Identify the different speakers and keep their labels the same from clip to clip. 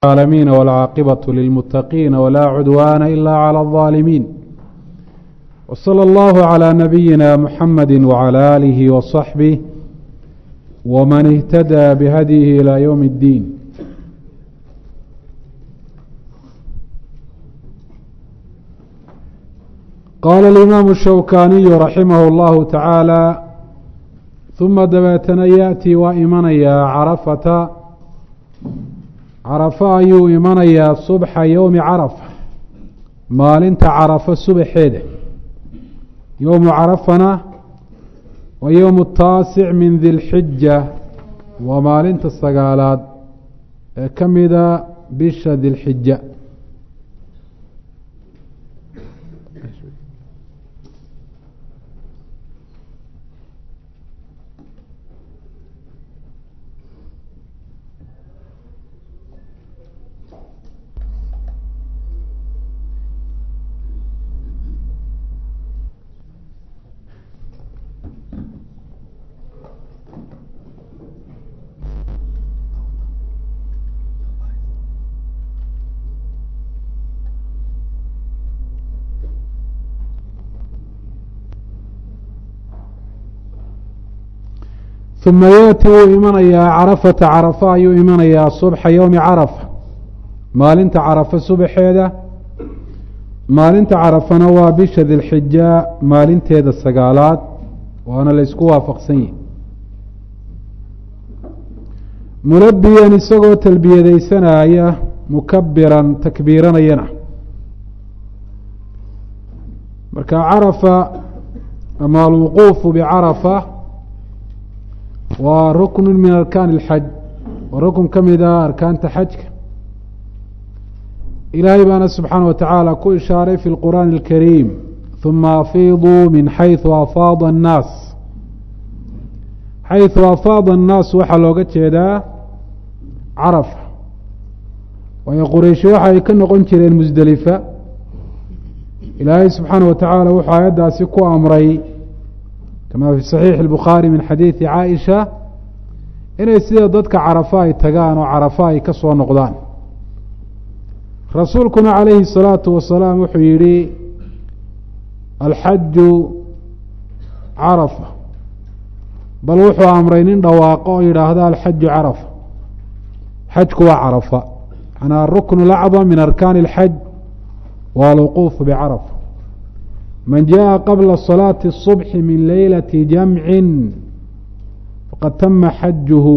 Speaker 1: العالمين والعاقبة للمتقين ولا عدوان إلا على الظالمين وصلى الله على نبينا محمد وعلى آله وصحبه ومن اهتدى بهديه إلى يوم الدين قال الإمام الشوكاني رحمه الله تعالى ثم dabeetana yaأtii waa imanayaa carafata carafa ayuu imanayaa subxa yowmi carafa maalinta carafo subaxeeda yowmu carafana wa yowmu taasic min di lxija waa maalinta sagaalaad ee ka mida bisha dilxija ثuma yaأti wuu imanayaa carafata carafa ayuu imanayaa subxa yowmi carafa maalinta carafa subaxeeda maalinta carafana waa bisha dilxija maalinteeda sagaalaad waana la ysku waafaqsan yihi mulabiyan isagoo talbiyadeysanaya mukabiran takbiiranayana marka carafa ama alwuquufu bicarafa waa ruknu min arkaan اlxaj waa rukn ka mida arkaanta xajka ilaahay baana subxaana wa tacaala ku ishaaray fi اlqur'aani اlkariim ثuma afiiduu min xayثu afaada الnaas xayثu afaada الnaas waxaa looga jeedaa carafa waayo qurayshi waxa ay ka noqon jireen musdelifa ilaahay subxaana wa tacaala wuxuu aayaddaasi ku amray kama fi saxiixi اlbukhaari min xadiidi caaisha inay sida dadka carafa ay tagaan oo carafa ay ka soo noqdaan rasuulkuna calayhi الsalaatu wasalaam wuxuu yihi alxaju carafa bal wuxuu amray nin dhawaaqo oo yidhaahda alxaju carafa xajku waa carafa manaa ruknu lacdam min arkaani اlxaj waa alwuquufu bicarafa man jaءa qabla صalaaةi الصubxi min leylati jamci faqad tama xajuhu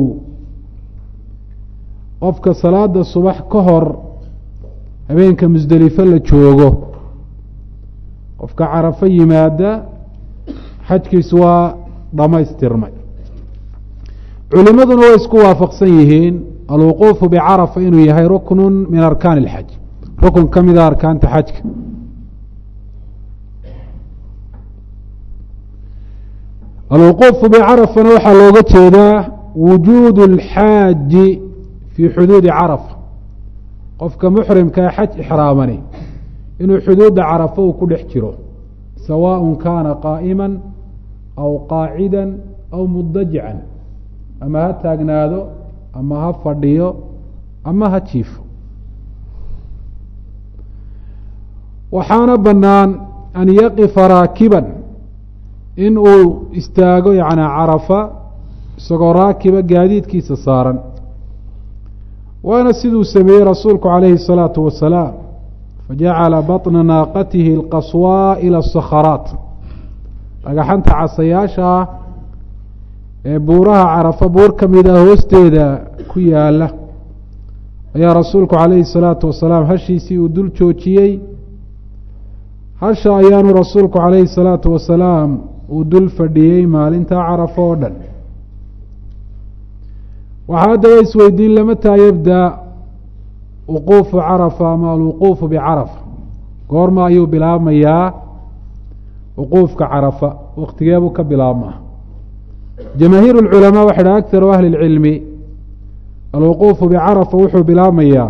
Speaker 1: qofka salaada subax ka hor habeenka musdelifo la joogo qofka carafo yimaada xajkiisu waa dhamaystirmay culimaduna way isku waafaqsan yihiin alwuquufu bicarafa inuu yahay ruknu min arkaan اlxaj rukun ka mida arkaanta xajka alwuquufu bicarafana waxaa looga jeedaa wujuud اlxaaji fii xuduudi carafa qofka muxrimkaa xaj ixraamani inuu xuduudda carafa uu ku dhex jiro sawaaء kaana qaa'ima aw qaacida aw mudajican ama ha taagnaado ama ha fadhiyo ama ha jiifo waxaana bannaan an yaqifa raakiban in uu istaago yani carafa isagoo raakiba gaadiidkiisa saaran waana siduu sameeyey rasuulku calayhi الsalaatu wasalaam fajacala baطna naaqatihi اlqaswaa ilى الsakharaat dhagaxanta casayaasha ah ee buuraha carafa buur ka mid ah hoosteeda ku yaala ayaa rasuulku calayhi الsalaatu wasalaam hashiisii uu dul joojiyey hasha ayaanu rasuulku calayhi الsalaatu wasalaam uu dul fadhiyey maalinta carafa oo dhan waxaa haddaba isweydiin lamataa yabda wuquufu carafa ama alwuquufu bicarafa goorma ayuu bilaabmayaa wuquufka carafa waktigeebuu ka bilaabmaa jamaahiir اlculamaa waxay dhaha akharu ahli اlcilmi alwuquufu bicarafa wuxuu bilaabmayaa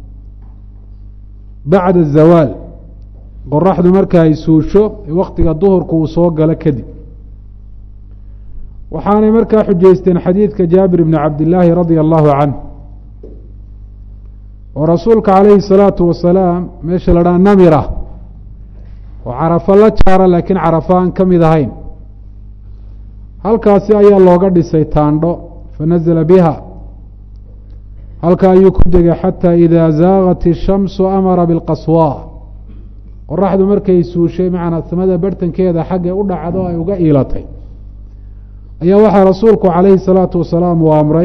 Speaker 1: bacda الzawaal qoraxdu marka ay suusho waktiga duhurku uu soo galo kadib waxaanay markaa xujaysteen xadiidka jaabir bni cabdillaahi radia allahu canh oo rasuulka calayhi الsalaatu wasalaam meesha la dhaha namira oo carafo la jaara laakiin carafo aan ka mid ahayn halkaasi ayaa looga dhisay taandho fanazla biha halka ayuu ku degay xatى ida zaagat الshamsu amara biاlqaswa qoraxdu markay suushay macnaa samada bartankeeda xaggay u dhacdo ay uga iilatay ayaa waxaa rasuulku calayhi الsalaatu wasalaam uu amray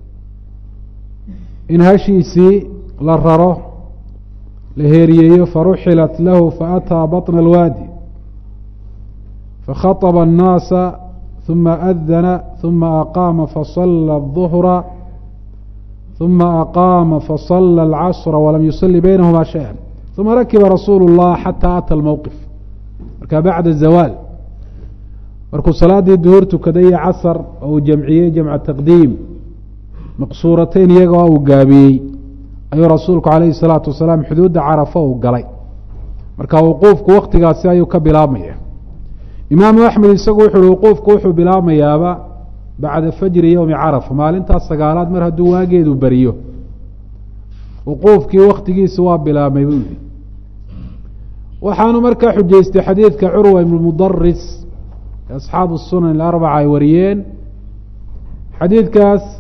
Speaker 1: in hashiisii la raro la heeriyeeyo faruxilat lahu faataa baطna اlwaadi fakhaطba الnaasa ثuma adana ثuma aqaama fasala الظhra ثuma aqaama fasala الcasra walam yusali baynahuma shayئa ثuma rakiba rasuulu الlah xatى ata اlmowqif marka bacda zawaal markuu salaadii duhur tukaday iyo casar oo uu jamciyey jamca taqdiim maqsuurateyn iyagoo uu gaabiyey ayuu rasuulku calayhi الsalaatu wasalaam xuduudda carafo uu galay marka wuquufku waktigaasi ayuu ka bilaabmaya imaamu axmed isagu wuxu uhi wuquufku wuxuu bilaabmayaaba bacda fajri yowmi carafa maalintaas sagaalaad mar hadduu waageedu beriyo wuquufkii waktigiisi waa bilaabmay buu yihi waxaanu markaa xujaystay xadiidka curwa ibnu mudaris ee asxaabu sunan ilarbaca ay wariyeen xadiidkaas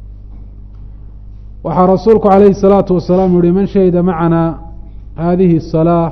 Speaker 1: waxaa rasuulku calayhi الsalaatu wasalaam yihi man shahida macana hadihi الsalaa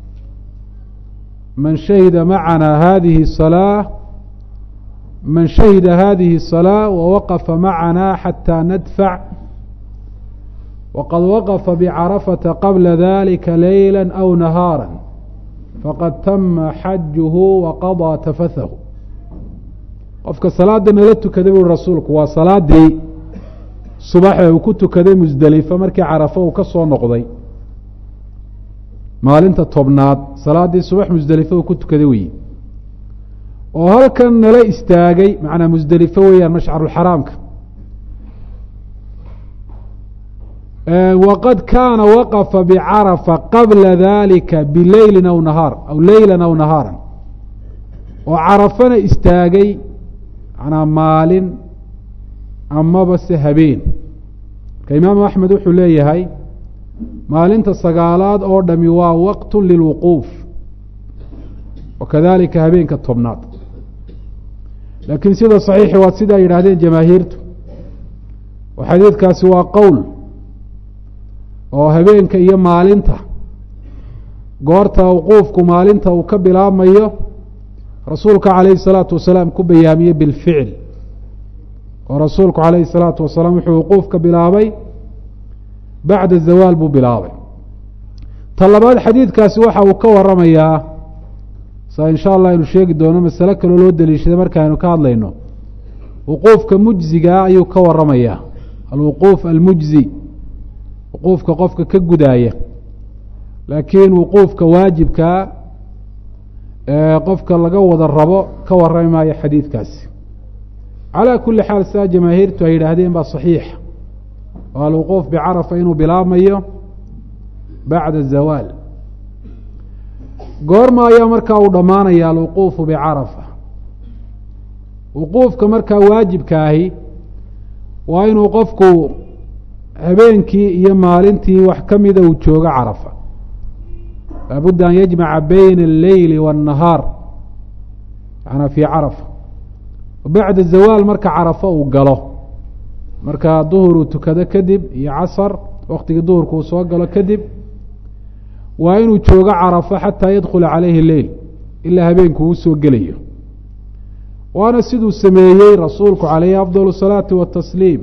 Speaker 1: man shahida macana hadihi الsalaa man shahida hadihi الsalaa wawaqafa macana xatى nadfac waqad waqafa bcarafata qabla dalika leyla aw nahaara faqad tama xajuhu waqaضىa tafathahu qofka salaada nala tukaday bui rasuulku waa salaadii subaxe uu ku tukaday musdelifa markii carafo uu ka soo noqday maalinta tobnaad salaaddii subax musdelife uu ku tukaday weyi oo halkan nala istaagay macnaa musdelifo weeyaan mashcarulxaraamka waqad kaana waqafa bicarafa qabla dalika bileylin aw nahaar aw leylan aw nahaaran oo carafana istaagay manaa maalin amaba se habeen marka imaamu axmed wuxuu leeyahay maalinta sagaalaad oo dhami waa waqtu lilwuquuf wakadalika habeenka tobnaad laakiin sida saxiixi waa sida ay yidhaahdeen jamaahiirtu oo xadiidkaasi waa qowl oo habeenka iyo maalinta goorta wuquufku maalinta uu ka bilaabmayo rasuulka calayhi الsalaatu wasalaam ku bayaamiyey bilficil oo rasuulku calayhi الsalaatu wasalaam wuxuu wuquufka bilaabay bacda zawaal buu bilaabay ta labaad xadiidkaasi waxa uu ka waramayaa saa in sha allah aynu sheegi doono masale kaloo loo daliishaday markaaynu ka hadlayno wuquufka mujzigaa ayuu ka waramayaa alwuquuf almujzi wuquufka qofka ka gudaaya laakiin wuquufka waajibkaa ee qofka laga wada rabo ka warrami maayo xadiidkaasi calaa kuli xaal sidaa jamaahiirtu ay yidhaahdeen baa saxiix oo alwuquuf bicarafa inuu bilaabmayo bacda zawaal goorma ayaa markaa uu dhammaanaya alwuquufu bicarafa wuquufka markaa waajibka ahi waa inuu qofku habeenkii iyo maalintii wax ka mida uu joogo carafa laabudda an yajmaca bayna alleyli waannahaar yanaa fii carafa bacda zawaal marka carafo uu galo marka duhur uu tukado kadib iyo casar waktigii duhurka uu soo galo kadib waa inuu joogo carafo xataa yadkhula calayhi leyl ilaa habeenku uu soo gelayo waana siduu sameeyey rasuulku calayhi afdal الsalaati watasliim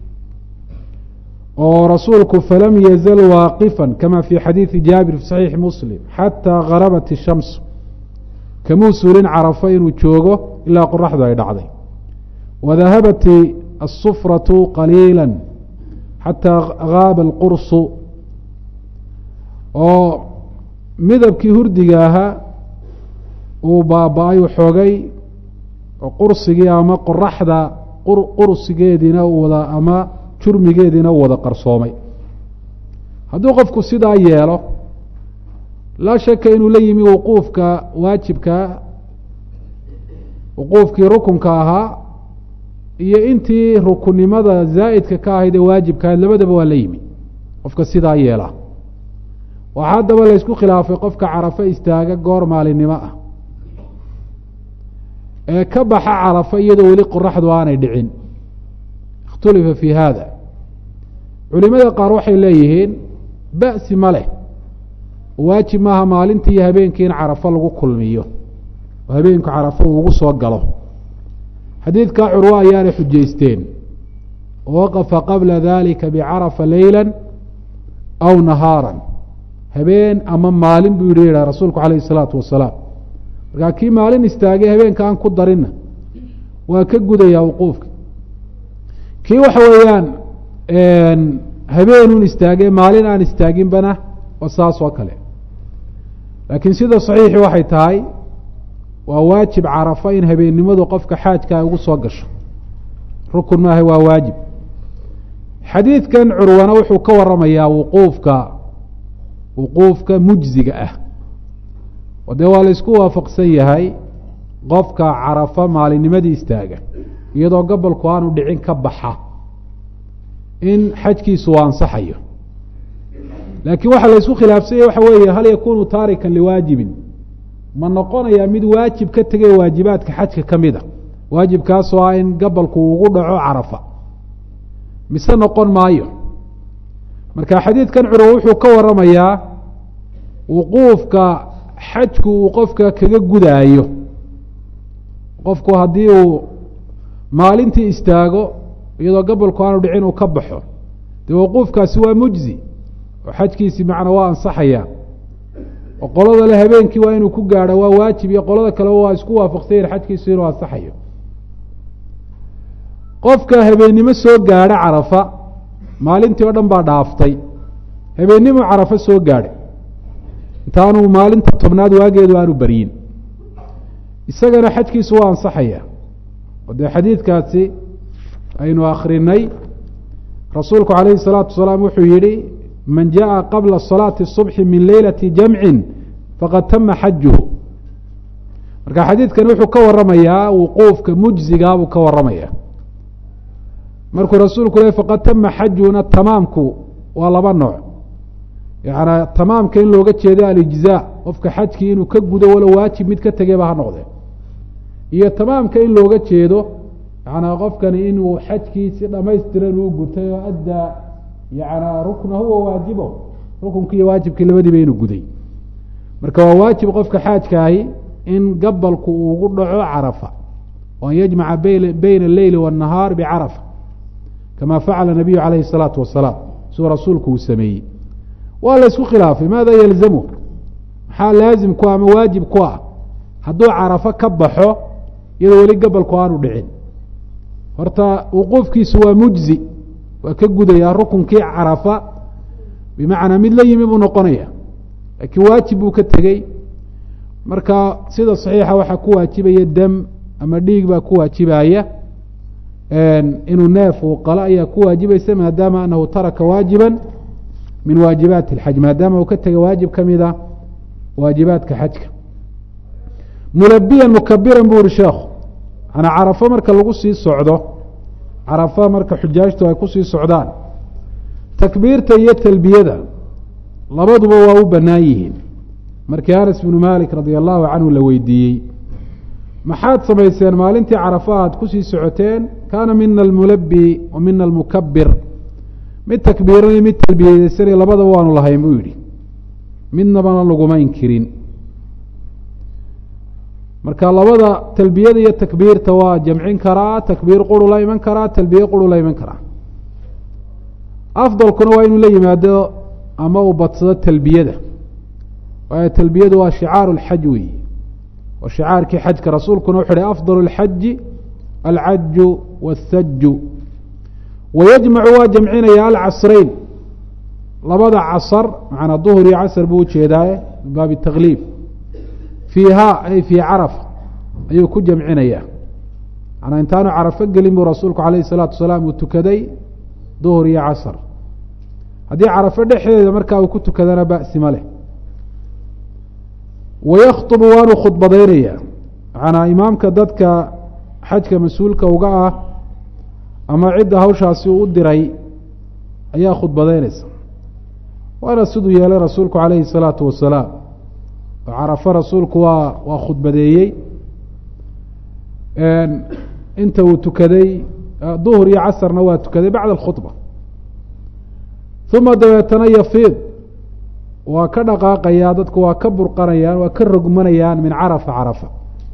Speaker 1: oo rasuulku falam yazal waaqifا kama fi xadiidi jaabir fi saxiixi muslim xataa garabat الshams kamuu suulin carafo inuu joogo ilaa qoraxdu ay dhacday wadahabat الsufraة qaliilا xataa gaaba اlqursu oo midabkii hurdiga ahaa uu baaba-ay xoogay oo qursigii ama qoraxda qursigeediina wada ama jurmigeediina u wada qarsoomay hadduu qofku sidaa yeelo laa shaka inuu la yimi wuquufka waajibka wuquufkii rukunka ahaa iyo intii rukunnimada zaa'idka ka ahayd ee waajibka ahayd labadaba waa la yimi qofka sidaa yeela waxaa haddaba laysku khilaafay qofka carafo istaaga goor maalinimo ah ee ka baxa carafo iyadoo weli qoraxdu aanay dhicin ikhtulifa fii haada culimada qaar waxay leeyihiin ba'si ma leh waajib maaha maalintii iyo habeenkii in carafo lagu kulmiyo oo habeenku carafo uu ugu soo galo xadiidkaa curwo ayaanay xujaysteen waqafa qabla dalika bicarafa leyla aw nahaara habeen ama maalin buu yihi yidhah rasuulku calayh isalaatu wasalaam markaa kii maalin istaagay habeenka aan ku darinna waa ka gudayaa wuquufka kii waxa weeyaan habeenun istaagay maalin aan istaaginbana waa saas oo kale laakiin sida saxiixi waxay tahay waa waajib carafo in habeennimadu qofka xaajka ay ugu soo gasho rukun maaha waa waajib xadiidkan curwana wuxuu ka waramayaa wuquufka wuquufka mujziga ah oo dee waa la isku waafaqsan yahay qofka carafo maalinnimadii istaaga iyadoo gobolku aanu dhicin ka baxa in xajkiisu u ansaxayo laakiin waxaa la isku khilaafsanya waxa weeye hal yakunu taarikan liwaajibin ma noqonayaa mid waajib ka tegay waajibaadka xajka ka mid a waajibkaasoo ah in gobolku ugu dhaco carafa mise noqon maayo marka xadiidkan curwa wuxuu ka waramayaa wuquufka xajku uu qofka kaga gudaayo qofku haddii uu maalintii istaago iyadoo gobolku aanu dhicin uu ka baxo dee wuquufkaasi waa mujzi oo xajkiisi macna waa ansaxaya oo qolada le habeenkii waa inuu ku gaadho waa waajib iyo qolada kaleba waa isku waafaqsanyahin xajkiisu inuu ansaxayo qofka habeennimo soo gaadha carafa maalintii oo dhan baa dhaaftay habeennimo carafo soo gaadhay intaanu maalinta tobnaad waageedu aanu beryin isagana xajkiisu waa ansaxaya oo dee xadiidkaasi aynu akrinay rasuulku calayhi الsalaatu wasalaam wuxuu yihi man jaءa qabla salaati الصubxi min leylati jamcin faqad tama xajuhu marka xadiidkan wuxuu ka waramayaa wuquufka mujzigaa buu ka waramaya markuu rasuulku le faqad tama xajuhuna tamaamku waa laba nooc yaana tamaamka in looga jeedo alijzaa qofka xajkii inuu ka gudo walo waajib mid ka tegeyba ha noqdee iyo tamaamka in looga jeedo yanaa qofkani inuu xajkii si dhamaystiran uu gutay oo addaa yanaa ruknahu wa waajibo rukunkii iyo waajibkii labadiiba inuu guday marka waa waajib qofka xaajkaahi in gabalku uu ugu dhaco carafa o an yajmaca bayna alleyli waannahaar bicarafa kama facala nabiyu calayhi الsalaatu wasalaam siduu rasuulku uu sameeyey waa la isku khilaafay maada yalzamu maxaa laazim ku ama waajib ku ah hadduu carafo ka baxo iyadoo weli gabalku aanu dhicin horta wuquufkiisu waa mujzi waa ka gudayaa rukunkii carafa bimacnaa mid la yimi buu noqonaya laakiin waajib buu ka tegey marka sida saxiixa waxaa ku waajibaya dam ama dhiig baa ku waajibaya inuu neef uu qalo ayaa ku waajibaysa maadaama anahu taraka waajiba min waajibaati اlxaj maadaama uu ka tegay waajib ka mida waajibaadka xajka mulabiyan mukabiran buu yihi sheekhu ana carafo marka lagu sii socdo carafo marka xujaajtu ay kusii socdaan takbiirta iyo talbiyada labaduba waa u bannaan yihiin markii anas bnu malik radia allahu canhu la weydiiyey maxaad samayseen maalintii carafo aad kusii socoteen kaana mina almulabi wa mina almukabir mid takbiiranay mid talbiyeysanay labadaba waanu lahayn buu yidhi midnabana laguma inkirin marka labada talbiyada iyo takbiirta waa jamcin karaa takbiir quru la iman karaa talbiye quru la iman karaa afdalkuna waa inuu la yimaado ama uu badsado talbiyada waayo talbiyadu waa shicaaru اlxaj weyi waa shicaarkii xajka rasuulkuna wuxu uhi afdal اlxaji alcaju wاthaju wayajmacu waa jamcinaya alcasrayn labada casar macanaa duhur iyo casr buu ujeedaaye min baabi takliif fiiha ay fii carafa ayuu ku jamcinaya manaa intaanu carafo gelin buu rasuulku alayh الsalaatu wasalaam uu tukaday duhur iyo casr haddii carafo dhexdeeda markaa uu ku tukadana ba'si ma leh wayakطbu waanu khudbadaynaya macanaa imaamka dadka xajka mas-uulka uga ah ama cidda hawshaasi uu u diray ayaa khudbadaynaysa waana siduu yeelay rasuulku calayhi الsalaatu wasalaam oo carafo rasuulku waa waa khudbadeeyey inta uu tukaday duhr iyo casrna waa tukaday bacda اkhudba uma dabeetana yafiid waa ka dhaqaaqayaa dadku waa ka burqanayaan waa ka rogmanayaan min carafa carafa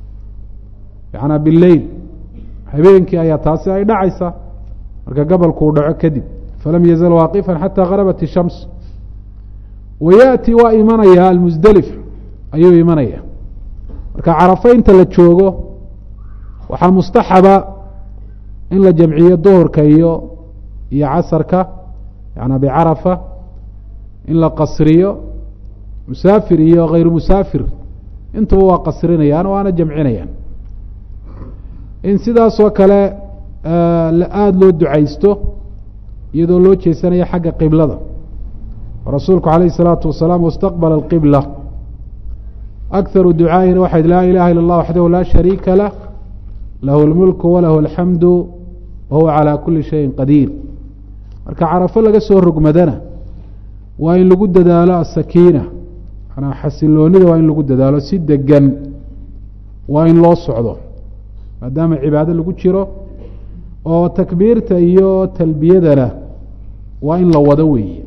Speaker 1: yanaa bileyl habeenkii ayaa taasi ay dhacaysa marka gabalku uu dhaco kadib falam yazal waaqifا xatى garabat الshams wa yaأti waa imanaya almusdelif ayuu imanaya marka carafo inta la joogo waxaa mustaxaba in la jamciyo duhurka iyo iyo casarka yana bicarafa in la qasriyo musaafir iyo hayru musaafir intuba waa qasrinayaan waana jamcinayaan in sidaasoo kale aada loo ducaysto iyadoo loo jeesanayo xagga qiblada rasuulku calayh الsalaatu wasalaam wastaqbala اlqibla akharu ducaa'ina waxayd laa ilaha ila اllah waxdahu laa shariika lah lahu اlmulku walahu alxamdu wahuwa calى kuli shayin qadiir marka carafo laga soo rogmadana waa in lagu dadaalo asakiina manaa xasiloonida waa in lagu dadaalo si degan waa in loo socdo maadaama cibaado lagu jiro oo takbiirta iyo talbiyadana waa in la wado weeye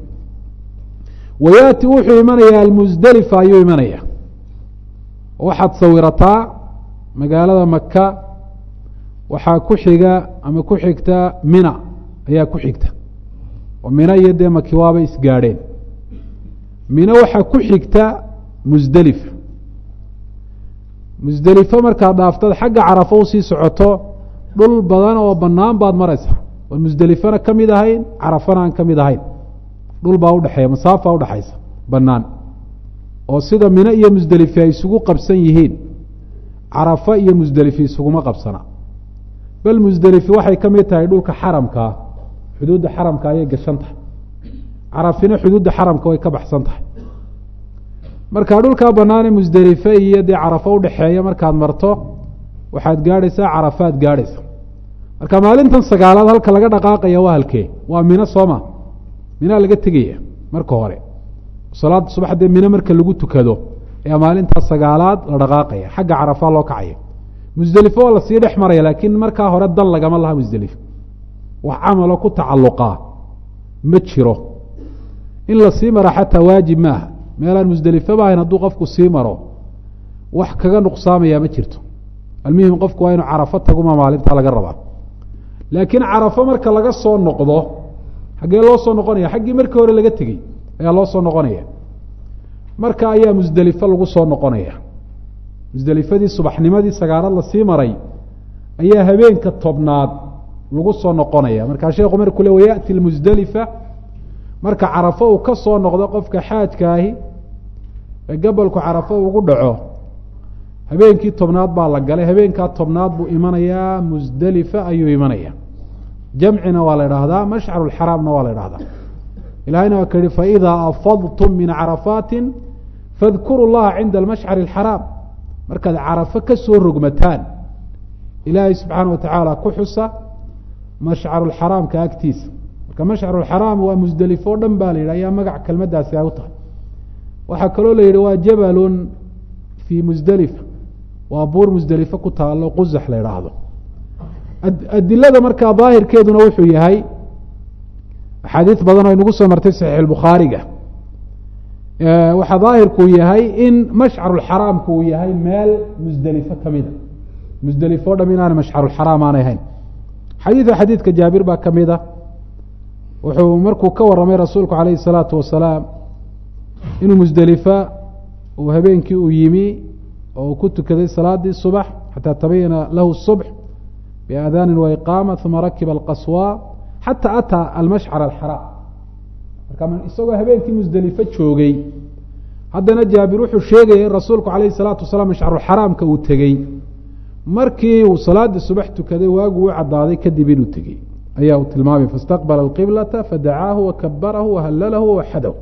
Speaker 1: wayaati wuxuu imanayaa almusdelifa ayuu imanaya waxaad sawirataa magaalada maka waxaa ku xiga ama ku xigta mina ayaa ku xigta oo mina iyo dee maki waaba isgaadheen mina waxaa ku xigta musdelifa musdelifo markaad dhaaftad xagga carafo usii socoto dhul badan oo banaan baad maraysaa oon musdelifana ka mid ahayn carafana aan ka mid ahayn dhul baa udhexeeya masaafa udhexaysa banaan oo sida mine iyo musdelife ay isugu qabsan yihiin carafa iyo musdelifi isuguma qabsana bal musdelifi waxay ka mid tahay dhulka xaramkaa xuduudda xaramka ayay gashan tahay carafina xuduudda xaramka way ka baxsan tahay marka dhulkaa banaane musdelife iyo dee carafo udhexeeya markaad marto waxaad gaadhaysaa carafaad gaadhaysa marka maalintan sagaalaad halka laga dhaqaaqaya waa halkee waa mino sooma minaa laga tegaya marka hore salaada subax dee mino marka lagu tukado ayaa maalintaa sagaalaad la dhaqaaqaya xagga carafa loo kacaya musdelifo waa lasii dhex maraya laakiin markaa hore dan lagama laha musdelifo wax camalo ku tacalluqaa ma jiro in lasii mara xataa waajib maaha meelaan musdelifeba ahayn hadduu qofku sii maro wax kaga nuqsaamaya ma jirto almuhim qofku waa inuu carafo taguma maalintaa laga rabaa laakiin carafo marka laga soo noqdo xaggee loo soo noqonaya xaggii markii hore laga tegey ayaa loo soo noqonaya marka ayaa musdelifo lagu soo noqonaya musdelifadii subaxnimadii sagaalaad lasii maray ayaa habeenka tobnaad lagu soo noqonaya markaa sheekhu markuu le wayaأti lmusdelifa marka carafo uu ka soo noqdo qofka xaajkaahi ee gabolku carafo ugu dhaco habeenkii tobnaad baa la galay habeenkaa tobnaad buu imanayaa musdelifa ayuu imanaya jamcina waa la idhaahdaa mashcaru xaraamna waa la idhahdaa ilahayna waa ka yihi faidaa afadtum min carafaati fadkuru llaha cinda almashcari اxaraam markaad carafo ka soo rogmataan ilaahay subxaana wa tacaala ku xusa mashcaru xaraamka agtiisa marka mashcaru xaraam waa musdelifo o dhan ba la yidhi ayaa magac kelmadaasi ay u tahay waxaa kaloo la yidhi waa jabalun fii musdelifa waa buur musdelifo ku taalo quzax la idhaahdo adilada markaa daahirkeeduna wuxuu yahay axaadiis badan oo inagu soo martay saxiix bukhaariga waxaa daahirkuu yahay in mashcaruxaraamku uu yahay meel musdelifo kamida musdelifo o dham inaana mashcaruxaraam aanay ahayn xadiida xadiidka jaabir baa ka mid a wuxuu markuu ka waramay rasuulku calayhi الsalaatu wasalaam inuu musdelifa uu habeenkii uu yimi oo uu ku tukaday salaadii subax xataa tabayana lahu الصubx biaadaani waiqaama uma rakiba alqaswa xata ataa almashcar alxaraam marka isagoo habeenkii musdelifo joogay haddana jaabir wuxuu sheegaya in rasuulku calayhi الsalaatu wasalaam mashcaruxaraamka uu tegey markii uu salaadii subax tukaday waagu u cadaaday kadib inuu tegey ayaa uu tilmaamay faاstaqbala اqiblata fadacaahu wakabarahu wahalalahu wawaxadahu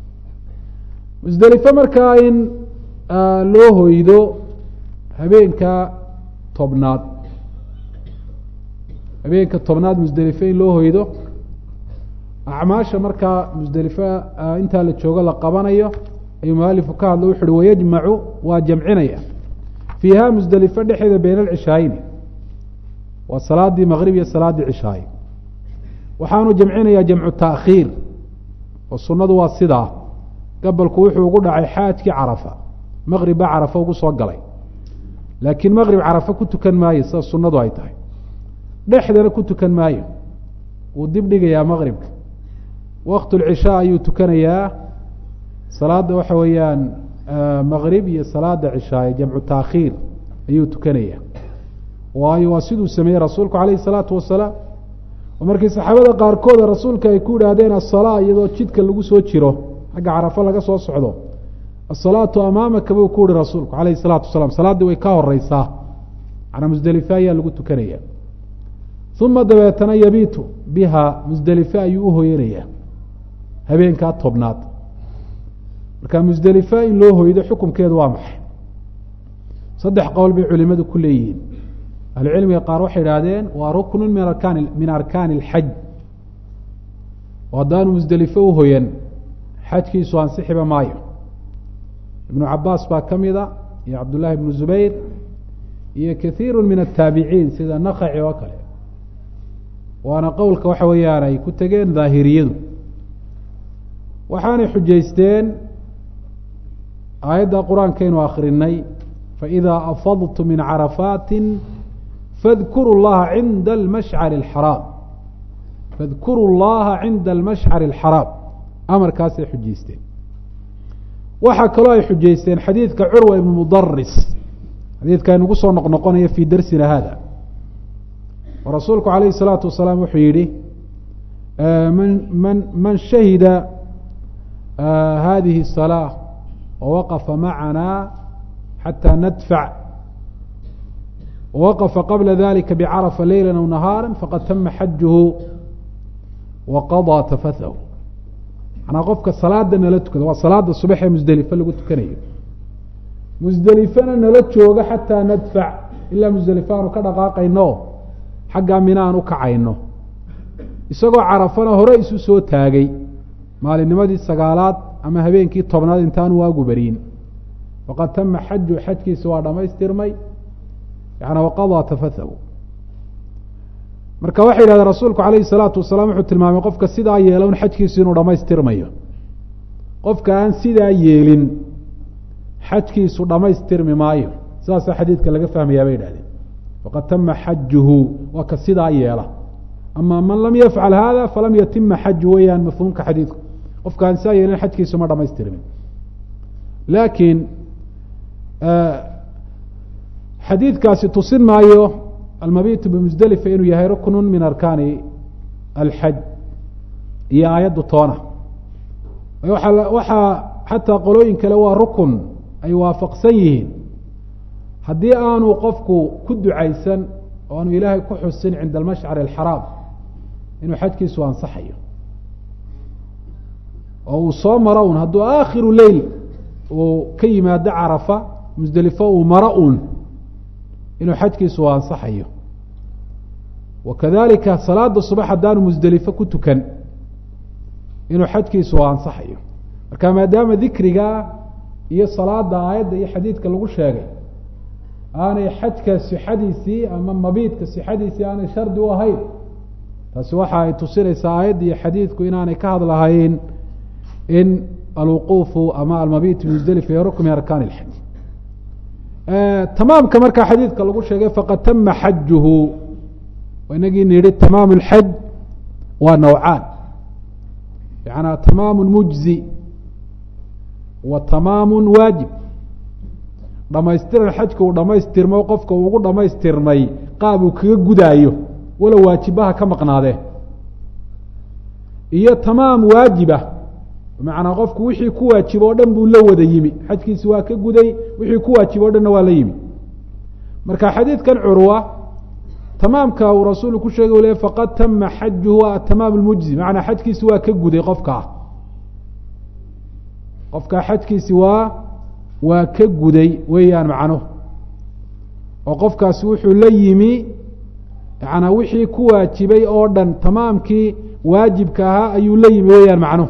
Speaker 1: musdelifo markaa in loo hoydo habeenka tobnaad habeenka tobnaad musdelifo in loo hoydo acmaasha markaa musdelifa intaa la joogo la qabanayo ayuu mualifu ka hadla wuxu uhi wayajmacu waa jamcinaya fiiha musdelife dhexeeda bayna alcishaayini waa salaadii maqrib iyo salaaddii cishaaye waxaanu jamcinayaa jamcu taakhiir oo sunnadu waa sidaa gabalku wuxuu ugu dhacay xaajkii carafa maqrib baa carafa ugu soo galay laakiin maqrib carafa ku tukan maayo sida sunnadu ay tahay dhexdana ku tukan maayo wuu dib dhigayaa maqribka waqtu lcishaa ayuu tukanayaa salaada waxa weeyaan maqrib iyo salaada cishaaye jamcu taakhiir ayuu tukanaya waayo waa siduu sameeyey rasuulku calayhi salaatu wasalaam oo markii saxaabada qaarkooda rasuulka ay ku idhaahdeen asalaa iyadoo jidka lagu soo jiro xagga carafo laga soo socdo asalaatu amaamaka buu ku yihi rasuulku calayhi salaatu wasalaam salaaddii way ka horeysaa macnaa musdelife ayaa lagu tukanaya uma dabeetana yabiitu biha musdelife ayuu uhoyanayaa habeenkaa tobnaad marka musdelife in loo hoydo xukumkeedu waa maxay saddex qowl bay culimadu ku leeyihiin ahlucilmiga qaar waxay idhaahdeen waa ruknu min arkaan min arkaani اlxaj oo haddaanu musdelife uhoyan xajkiisu ansixiba maayo ibnu cabaas baa ka mida iyo cabdullahi ibnu zubayr iyo kaiiru min ataabiciin sida nakaci oo kale waana qowlka waxa weeyaan ay ku tegeen daahiriyadu waxaanay xujaysteen aayadda qur-aankaynu akrinay faidaa afadtu min carafaati fadkuru llaha cinda almashcari alxaraam fadkuru llaha cinda almashcari alxaraam amarkaasay xujaysteen waxaa kaloo ay xujaysteen xadiidka curwa ibnu mudaris xadiidka aynugu soo noqnoqonaya fii darsina hada oo rasuulku calayhi الsalaatu wasalaam wuxuu yihi man man man shahida hadihi الsalaaة wawaqafa macana xatى nadfac wawaqafa qabla dalika bcarafa leyla aw nahaara faqad tama xajuhu waqaضىa tafathahu manaa qofka salaada nala tukada waa salaada subax ee musdelife lagu tukanayo musdelifena nala jooga xataa nadfac ilaa musdelife aanu ka dhaqaaqayno xaggaa mina aan u kacayno isagoo carafana hore isu soo taagay maalinnimadii sagaalaad ama habeenkii tobnaad intaanu waagu beriin faqad tama xaju xajkiisa waa dhamaystirmay yana waqadaa tafathahu marka waxay yidhahdeen rasuulku calayhi salaatu wasalaam wuxuu tilmaamay qofka sidaa yeela un xajkiisu inuu dhamaystirmayo qofka aan sidaa yeelin xajkiisu dhamaystirmi maayo sidaasaa xadiidka laga fahmayaa bay yidhahdeen faqad tama xajuhu waa ka sidaa yeela ama man lam yafcal hada falam yatima xaju weeyaan mafhuumka xadiidku qofka aan sidaa yeelin xajkiisu ma dhamaystirmin laakiin xadiidkaasi tusin maayo almabitu bimusdelifa inuu yahay ruknu min arkaani alxaj iyo aayaddu toona waa waxaa xataa qolooyin kale waa rukun ay waafaqsan yihiin haddii aanu qofku ku ducaysan oo aanu ilaahay ku xusin cinda almashcari alxaraam inuu xajkiisu ansaxayo oo uu soo maro un hadduu aakhiru leyl uu ka yimaado carafa musdelifo uu maro un inuu xajkiisu ansaxayo wakadalika salaada subax haddaanu musdelifo ku tukan inuu xajkiisu ansaxayo marka maadaama dikriga iyo salaada aayadda iyo xadiidka lagu sheegay aanay xajka sixadiisii ama mabiidka sixadiisii aanay shardi u ahayn taasi waxa ay tusinaysaa aayadda iyo xadiidku inaanay ka hadlahayn in alwuquufu ama almabiit musdelifa iyo rukn min arkaan ilxaj tamaamka markaa xadiidka lagu sheegay faqad tama xajuhu inagii nidhi tamaam اlxaj waa nawcaan yanaa tamaamu mujzi wa tamaamu waajib dhamaystiran xajka uu dhamaystirmo qofka uu ugu dhamaystirmay qaab uu kaga gudaayo walow waajibaha ka maqnaadee iyo tamaam waajibah bimacnaa qofku wixii ku waajibo o dhan buu la wada yimi xajkiisi waa ka guday wixii ku waajibo o dhanna waa la yimi marka xadiidkan curwa tamaamka uu rasuulku ku sheegay le faqad tama xajuhu atamaam lmujzi macanaa xajkiisi waa ka guday qofkaa qofkaa xajkiisi waa waa ka guday weeyaan macnuhu oo qofkaasi wuxuu la yimi yanaa wixii ku waajibay oo dhan tamaamkii waajibka ahaa ayuu la yimi weeyaan macnuhu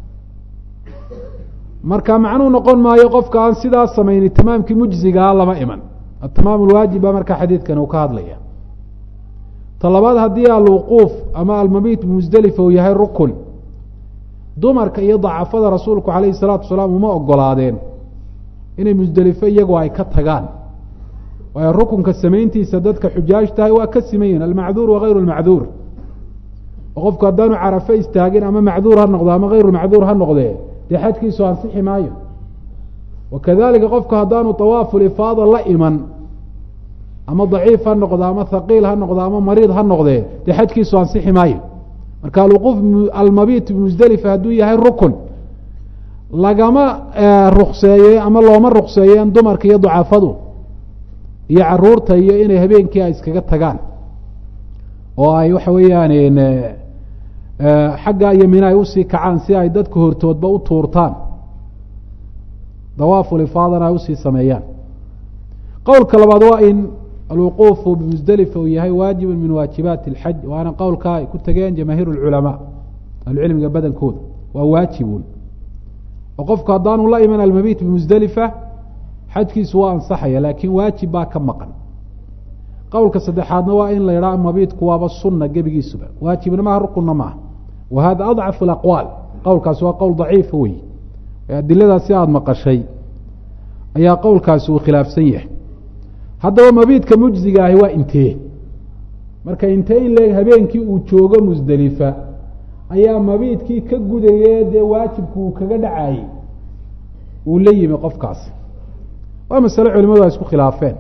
Speaker 1: marka macnuhu noqon maayo qofka aan sidaas samayni tamaamkii mujzigaa lama iman atamaam lwaajib baa markaa xadiidkan uu ka hadlaya ta labaad haddii alwuquuf ama almabiit bimusdelifa uu yahay rukun dumarka iyo dacafada rasuulku calayhi salaatu wasalaam uma ogolaadeen inay musdelifo iyagoo ay ka tagaan waayo rukunka samayntiisa dadka xujaaj tahay waa ka siman yihin almacduur wagayru lmacduur oo qofku haddaanu carafe istaagin ama macduur ha noqdo ama hayru macduur ha noqdee dee xajkiisu ansixi maayo wakadalika qofku haddaanu awaafulifaada la iman ama daciif ha noqdo ama haqiil ha noqdo ama mariid ha noqdee dee xajkiisu ansixi maayo marka alwuquuf almabiit bimusdelifa hadduu yahay rukun lagama rukseeye ama looma rukseeyeen dumarka iyo ducafadu iyo caruurta iyo inay habeenkii ay iskaga tagaan oo ay waxa weeyaan xagga iyo mina ay usii kacaan si ay dadka hortoodba u tuurtaan dawaafulifaadana ay usii sameeyaan qowlka labaad waa in alwuquufu bimusdelifa uu yahay waajibun min waajibaati اlxaj waana qowlka ay ku tageen jamaahiir اlculamaa ahlucilmiga badankooda waa waajibun oo qofku haddaanu la iman almabiit bimusdelifa xajkiisu waa ansaxaya laakiin waajib baa ka maqan qowlka saddexaadna waa in la yidhaha mabiidku waaba sunna gebigiisuba waajibna maaha rukunna maaha wa hada adcafu alaqwaal qowlkaasi waa qowl daciifa wey adiladaas si aada maqashay ayaa qowlkaasi uu khilaafsan yahay haddaba mabiidka mujziga ahi waa intee marka intee in leeg habeenkii uu joogo musdelifa ayaa mabiidkii ka gudaye dee waajibku uu kaga dhacayey uu la yimi qofkaasi waa masale culimadu ay isku khilaafeen